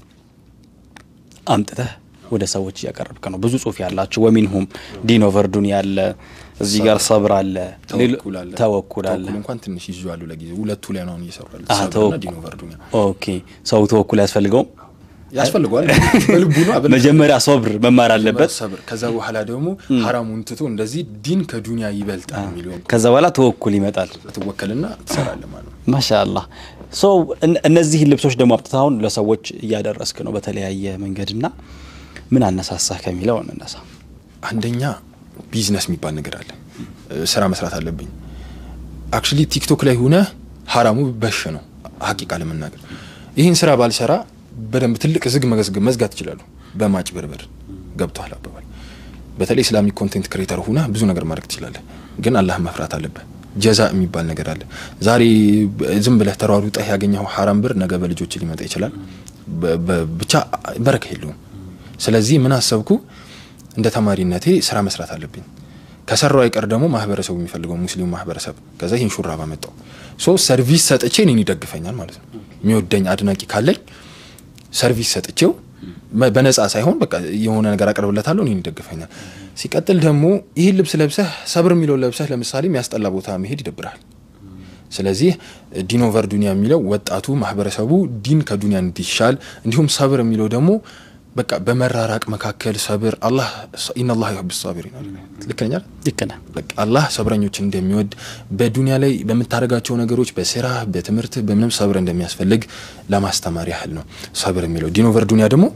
አምጥተህ ወደ ሰዎች እያቀረብክ ነው። ብዙ ጽሁፍ ያላቸው ወሚንሁም ዲን ኦቨር ዱኒያ አለ፣ እዚህ ጋር ሰብር አለ፣ ተወኩል አለ ተወኩል አለ። ተወኩል እንኳን ትንሽ ይዤዋለሁ ለጊዜው ሁለቱ ላይ ነው አሁን እየሰሩ ያሉት አዎ፣ ሰብርና ተወኩል። ዲን ኦቨር ዱኒያ ኦኬ ሰው ተወኩል ያስፈልገውም ያስፈልገዋል በልቡ ነው አበል መጀመሪያ ሶብር መማር አለበት። ሰብር ከዛ በኋላ ደግሞ ሀራሙን ትቶ እንደዚህ ዲን ከዱኒያ ይበልጣል የሚለውን ከዛ በኋላ ተወኩል ይመጣል። ትወከልና ትሰራለህ ማለት ነው። ማሻአላህ ሶ እነዚህን ልብሶች ደግሞ አምጥተህ አሁን ለሰዎች እያደረስክ ነው በተለያየ መንገድና ምን አነሳሳህ ከሚለው እንነሳ። አንደኛ ቢዝነስ የሚባል ነገር አለ። ስራ መስራት አለብኝ። አክቹሊ ቲክቶክ ላይ ሆነ ሀራሙ በሽ ነው ሀቂቃ ለመናገር ይህን ስራ ባልሰራ በደንብ ትልቅ ዝግ መዝግ- መዝጋት ይችላሉ። በማጭበርበር ገብቷል አባባል። በተለይ ኢስላሚክ ኮንቴንት ክሬተር ሁነ ብዙ ነገር ማድረግ ትችላለህ፣ ግን አላህን መፍራት አለብህ። ጀዛ የሚባል ነገር አለ። ዛሬ ዝም ብለህ ተሯሩጠህ ያገኘው ሀራም ብር ነገ በልጆች ሊመጣ ይችላል። በ- በ- ብቻ በረካ የለውም። ስለዚህ ምን አሰብኩ እንደ ተማሪነቴ ስራ መስራት አለብኝ። ከሰራው አይቀር ደግሞ ማህበረሰቡ የሚፈልገው ሙስሊሙ ማህበረሰብ ከዛ ይህን ሹራብ አመጣው። ሶ ሰርቪስ ሰጥቼ እኔን ይደግፈኛል ማለት ነው። የሚወደኝ አድናቂ ካለኝ ሰርቪስ ሰጥቼው በ- በነፃ ሳይሆን በቃ የሆነ ነገር አቀርብለታለሁ፣ እኔን ይደግፈኛል። ሲቀጥል ደግሞ ይህን ልብስ ለብሰህ ሰብር የሚለውን ለብሰህ ለምሳሌ የሚያስጠላ ቦታ መሄድ ይደብራል። ስለዚህ ዲን ኦቨር ዱኒያ የሚለው ወጣቱ ማህበረሰቡ ዲን ከዱኒያ እንዲሻል እንዲሁም ሰብር የሚለው ደግሞ በቃ በመራራቅ መካከል ሰብር አላህ ኢነላህ ዩሂቡ ሳቢሪን አለ። ልክ ነኝ አይደል? ልክ ነህ። በቃ አላህ ሰብረኞችን እንደሚወድ በዱንያ ላይ በምታደርጋቸው ነገሮች በስራ በትምህርት በምንም ሰብር እንደሚያስፈልግ ለማስተማር ያህል ነው ሰብር የሚለው። ዲን ኦቨር ዱንያ ደግሞ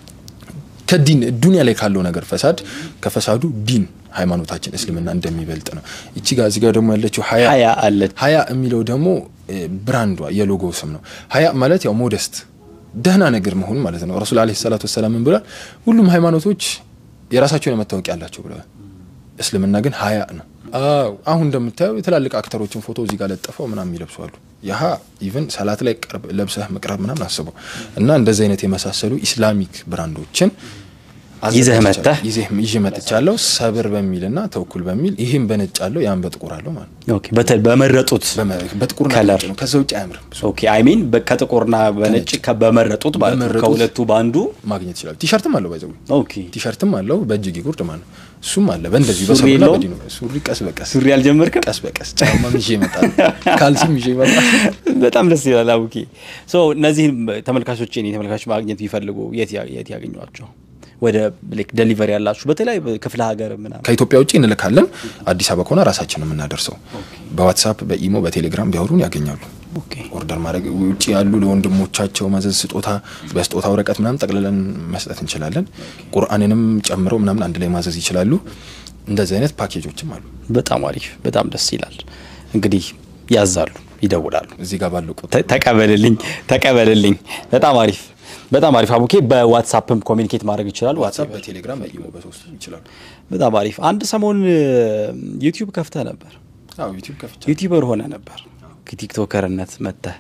ከዲን ዱንያ ላይ ካለው ነገር ፈሳድ ከፈሳዱ ዲን ሃይማኖታችን እስልምና እንደሚበልጥ ነው። እቺ ጋር እዚህ ጋር ደግሞ ያለችው ሀያ ሀያ አለች። ሀያ የሚለው ደግሞ እ፣ ብራንዷ የሎጎ ስም ነው። ሀያ ማለት ያው ሞደስት ደህና ነገር መሆን ማለት ነው። ረሱል ዓለይሂ ሰላቱ ወሰላም ምን ብሏል? ሁሉም ሃይማኖቶች የራሳቸው የሆነ መታወቂያ አላቸው ብለዋል። እስልምና ግን ሀያ ነው። አዎ አሁን እንደምታየው የትላልቅ አክተሮችን ፎቶ እዚህ ጋር ለጥፈው ምናምን የሚለብሱ አሉ። ያሀ ኢቨን ሰላት ላይ ቀርብ ለብሰህ መቅረብ ምናምን አስበው እና እንደዚህ አይነት የመሳሰሉ ኢስላሚክ ብራንዶችን ይዘህ አዘጋጅቻለሁ። መጥተህ ይዘህ ይዤ መጥቻለሁ። ሰብር በሚልና ተወኩል በሚል ይህም በነጭ አለው ያን በጥቁር አለው ማለት ነው። ኦኬ፣ በተ- በመረጡት በመ- በጥቁርና ከለር። በነጭ ነው። ከዛ ውጭ አያምርም። ኦኬ አይ ሚን ከጥቁርና በነጭ ከ- በመረጡት ማለት ነው። በመረጡት ከሁለቱ በአንዱ ማግኘት ይችላል። ቲሸርትም አለው ባይዘው ኦኬ። ቲሸርትም አለው በእጅጌ ጉርድ ማለት ነው። እሱም አለ በእንደዚህ ሱሪ በሰብርና የለውም? በዲኑ ሱሪ ቀስ በቀስ ሱሪ አልጀመርክም? ቀስ በቀስ ጫማም ይዤ ይመጣል። ካልሲም ይዤ ይመጣል። በጣም ደስ ይላል። አቡኪ ሶ እነዚህን ተመልካቾች እኔ ተመልካቾች ማግኘት ቢፈልጉ የት ያ- የት ያገኟቸው? ወደ ዴሊቨሪ ያላችሁ በተለይ ክፍለ ሀገር ምናምን ከኢትዮጵያ ውጭ እንልካለን። አዲስ አበባ ከሆነ ራሳችን ነው የምናደርሰው። በዋትሳፕ በኢሞ በቴሌግራም ቢያወሩን ያገኛሉ። ኦኬ ኦርደር ማድረግ ውጭ ያሉ ለወንድሞቻቸው ማዘዝ ስጦታ በስጦታ ወረቀት ምናምን ጠቅልለን መስጠት እንችላለን። ቁርአንንም ጨምረው ምናምን አንድ ላይ ማዘዝ ይችላሉ። እንደዚህ አይነት ፓኬጆችም አሉ። በጣም አሪፍ፣ በጣም ደስ ይላል። እንግዲህ ያዛሉ፣ ይደውላሉ። እዚህ ጋር ባለው ቁጥር ተ- ተቀበልልኝ ተቀበልልኝ። በጣም አሪፍ በጣም አሪፍ አቡኬ። በዋትሳፕም ኮሚኒኬት ማድረግ ይችላል። ዋትሳፕ፣ በቴሌግራም በኢሞ በሶስቱ ይችላሉ። በጣም አሪፍ። አንድ ሰሞን ዩቲዩብ ከፍተህ ነበር፣ አዎ ዩቲዩብ ከፍቻ ዩቲዩበር ሆነ ነበር። ከቲክቶከርነት መጥተህ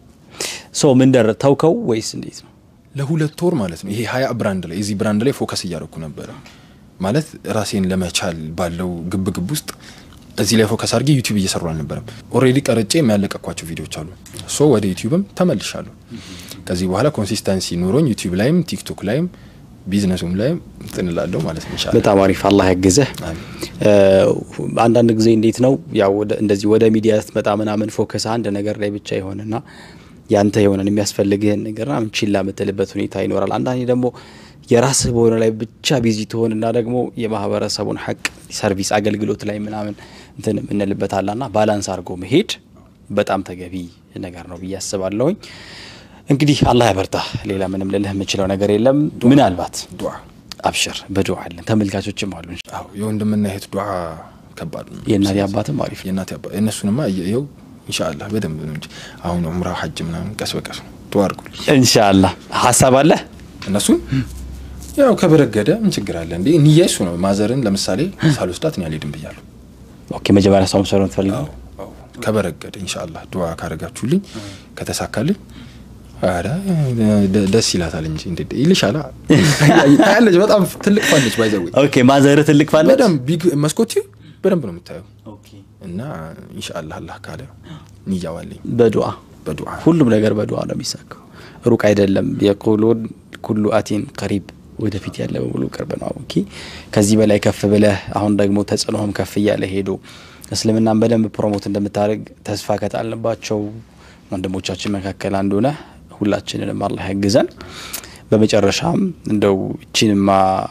ሶ ምን ደረ ተውከው ወይስ እንዴት ነው? ለሁለት ወር ማለት ነው። ይሄ ሀያ ብራንድ ላይ እዚህ ብራንድ ላይ ፎከስ እያደረኩ ነበረ ማለት ራሴን ለመቻል ባለው ግብ ግብ ውስጥ እዚህ ላይ ፎከስ አድርጌ ዩቲዩብ እየሰሩ አልነበረም። ኦልሬዲ ቀርጬ የሚያለቀኳቸው ቪዲዮዎች አሉ። ሶ ወደ ዩቲዩብም ተመልሻለሁ። ከዚህ በኋላ ኮንሲስተንሲ ኑሮኝ ዩቲዩብ ላይም ቲክቶክ ላይም ቢዝነሱም ላይም ጥንላለሁ ማለት ነው። ኢንሻአላህ በጣም አሪፍ አላህ ያግዝህ። አሜን። እ፣ አንዳንድ ጊዜ እንዴት ነው ያው ወደ- እንደዚህ ወደ ሚዲያ ስትመጣ ምናምን ፎከስ አንድ ነገር ላይ ብቻ ይሆንና ያንተ የሆነን የሚያስፈልግህን ነገር ምናምን ችላ የምትልበት ሁኔታ ይኖራል። አንዳንዴ ደግሞ የራስህ በሆነ ላይ ብቻ ቢዚ ትሆንና ደግሞ የማህበረሰቡን ሀቅ ሰርቪስ አገልግሎት ላይ ምናምን እንትን የምንልበት አላና ባላንስ አድርጎ መሄድ በጣም ተገቢ ነገር ነው ብዬ አስባለሁኝ። እንግዲህ አላህ ያበርታ። ሌላ ምንም ልልህ የምችለው ነገር የለም። ምናልባት ዱዓ አብሽር በዱዓ አለን ተመልካቾችም አሉ አዎ የወንድምና የእህት ዱዓ ከባድ ነው። የእናቴ አባትም አሪፍ ነው። የእናቴ አባ እነሱንማ ይኸው ኢንሻአላህ በደንብ ነው እንጂ አሁን ዑምራ ሐጅ ምናምን ቀስ በቀስ ነው። ዱዓ አድርጉልኝ ኢንሻአላህ ሀሳብ አለ እነሱን ያው ከበረገደ ምን ችግር አለ እንዴ? ንያ እሱ ነው። ማዘርን ለምሳሌ ሳልወስዳት እኔ አልሄድም ብያለሁ። ኦኬ መጀመሪያ ሰው ሰሩ ትፈልጋለህ አዎ ከበረገደ ኢንሻአላህ ዱዓ ካረጋችሁልኝ ከተሳካልኝ ኧረ ደ- ደስ ይላታል እንጂ እንዴ ይልሻላ ታያለች። በጣም ትልቅ ፋለች ባይዘው ኦኬ ማዘር ትልቅ ፋለች በደንብ ቢግ መስኮት በደንብ ነው የምታየው እና ኢንሻአላህ አላህ ካለ ንያዋለኝ በዱዓ በዱዓ ሁሉም ነገር በዱዓ ነው የሚሳካው ሩቅ አይደለም የቁሉን ኩሉ አቲን ቀሪብ ወደፊት ያለ በሙሉ ቅርብ ነው ኦኬ ከዚህ በላይ ከፍ ብለህ አሁን ደግሞ ተጽዕኖህም ከፍ እያለ ሄዶ እስልምናን በደንብ ፕሮሞት እንደምታደርግ ተስፋ ከጣልንባቸው ወንድሞቻችን መካከል አንዱ ነህ ሁላችንንም አላህ ያግዘን በመጨረሻም እንደው እቺንማ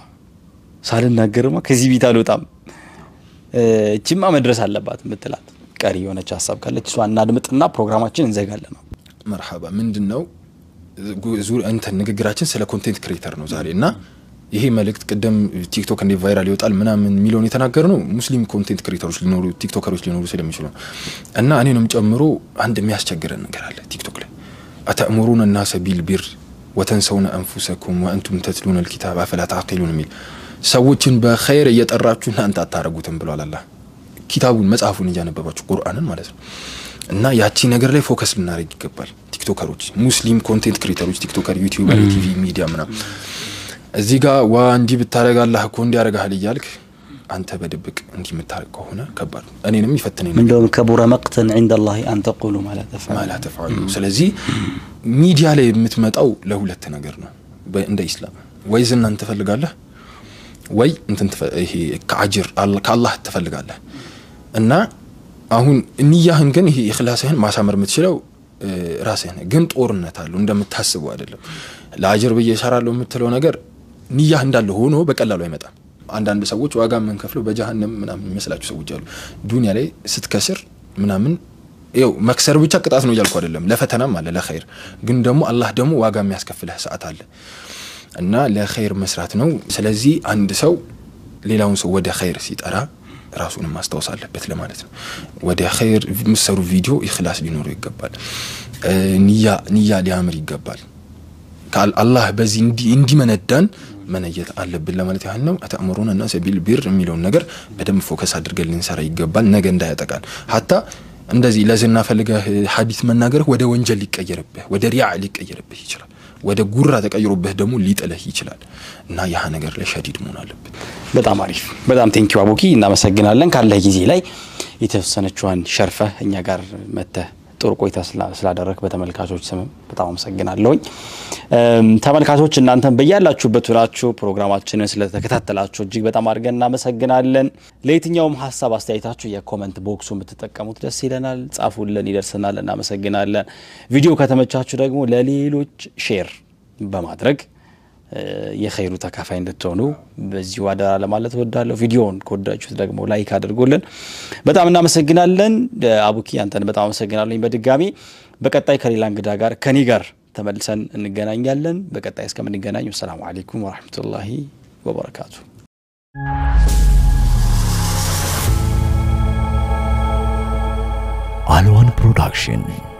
ሳልናገርማ ከዚህ ቤት አልወጣም እ፣ እቺማ መድረስ አለባት የምትላት ቀሪ የሆነች ሀሳብ ካለች እሷ እናድምጥና ፕሮግራማችን እንዘጋለን ነው መርሐባ ምንድን ነው ጉ- ዙ- እንትን ንግግራችን ስለ ኮንቴንት ክሬተር ነው ዛሬ እና ይሄ መልእክት ቅደም ቲክቶክ እንዴት ቫይራል ይወጣል ምናምን የሚለውን የተናገር ነው ሙስሊም ኮንቴንት ክሬተሮች ሊኖሩ ቲክቶከሮች ሊኖሩ ስለሚችሉ ነው እና እኔንም ጨምሮ አንድ የሚያስቸግረን ነገር አለ ቲክቶክ ላይ አተእሙሩን ናሰ ቢልቢር ወተንሰውነ አንፉሰኩም ወአንቱም ተትሉነ ልኪታብ አፈላ ተዓቂሉን የሚል ሰዎችን በኸይር እየጠራችሁ እናንተ አታረጉትም ብሏል አላህ ኪታቡን መጽሐፉን እያነበባችሁ ቁርአንን ማለት ነው እና ያቺ ነገር ላይ ፎከስ ልናደርግ ይገባል ቲክቶከሮች ሙስሊም ኮንቴንት ክሬተሮች ቲክቶከር ዩቲዩበር የቲቪ ሚዲያ ምናምን እዚህ ጋር ዋ እንዲህ ብታደረግ አላህ እኮ እንዲህ ያደርግሃል እያልክ አንተ በድብቅ እንዲህ የምታደርግ ከሆነ ከባድ ነው እኔንም ይፈትነኝ ነበር እንደውም ከቡረ መቅተን ዒንደ ላህ አን ተቁሉ ማለት ማላ ተፍዓሉ ስለዚህ ሚዲያ ላይ የምትመጣው ለሁለት ነገር ነው በ- እንደ ኢስላም ወይ ዝናን ትፈልጋለህ ወይ እንትን ትፈ- ይሄ ከአጅር አል- ከአላህ ትፈልጋለህ እና አሁን ንያህን ግን ይሄ ኢኽላስህን ማሳመር የምትችለው እ፣ ራስህ ነህ። ግን ጦርነት አለው እንደምታስበው አይደለም። ለአጅር ብዬ እሰራለሁ የምትለው ነገር ንያህ እንዳለ ሆኖ በቀላሉ አይመጣም። አንዳንድ ሰዎች ዋጋ የምንከፍለው በጀሃነም ምናምን የሚመስላቸው ሰዎች አሉ። ዱንያ ላይ ስትከስር ምናምን ይኸው መክሰር ብቻ ቅጣት ነው እያልኩ አይደለም። ለፈተናም አለ ለኸይር። ግን ደግሞ አላህ ደግሞ ዋጋ የሚያስከፍልህ ሰዓት አለ እና ለኸይር መስራት ነው። ስለዚህ አንድ ሰው ሌላውን ሰው ወደ ኸይር ሲጠራ ራሱንም ማስታወስ አለበት ለማለት ነው። ወደ ኸይር የምሰሩ ቪዲዮ ኢኽላስ ሊኖረው ይገባል። እ፣ ንያ ንያ ሊያምር ይገባል። ከአል- አላህ በዚህ እንዲ- እንዲመነዳን መነየት አለብን ለማለት ያህል ነው። አተእሙሩነ ናሰ ቢልቢር የሚለውን ነገር በደንብ ፎከስ አድርገን ልንሰራ ይገባል። ነገ እንዳያጠቃን ሀታ እንደዚህ ለዝና ፈልገህ ሀዲት መናገርህ ወደ ወንጀል ሊቀየርብህ ወደ ሪያ ሊቀየርብህ ይችላል። ወደ ጉራ ተቀይሮብህ ደግሞ ሊጥልህ ይችላል እና ያህ ነገር ላይ ሸዲድ መሆን አለብን። በጣም አሪፍ በጣም ቴንኪው አቡኪ እናመሰግናለን። ካለህ ጊዜ ላይ የተወሰነችዋን ሸርፈህ እኛ ጋር መተህ ጥሩ ቆይታ ስላደረግ በተመልካቾች ስም በጣም አመሰግናለሁኝ። ተመልካቾች እናንተን በያላችሁበት ሆናችሁ ፕሮግራማችንን ስለተከታተላችሁ እጅግ በጣም አድርገን እናመሰግናለን። ለየትኛውም ሀሳብ አስተያየታችሁ የኮመንት ቦክሱ የምትጠቀሙት ደስ ይለናል። ጻፉልን፣ ይደርሰናል። እናመሰግናለን። ቪዲዮ ከተመቻችሁ ደግሞ ለሌሎች ሼር በማድረግ የኸይሩ ተካፋይ እንድትሆኑ በዚሁ አደራ ለማለት እወዳለሁ። ቪዲዮውን ከወዳችሁት ደግሞ ላይክ አድርጎልን በጣም እናመሰግናለን። አቡኪ አንተን በጣም አመሰግናለኝ በድጋሚ በቀጣይ ከሌላ እንግዳ ጋር ከኔ ጋር ተመልሰን እንገናኛለን። በቀጣይ እስከምንገናኝ ሰላሙ አሌይኩም ወረህመቱላሂ ወበረካቱ። አልዋን ፕሮዳክሽን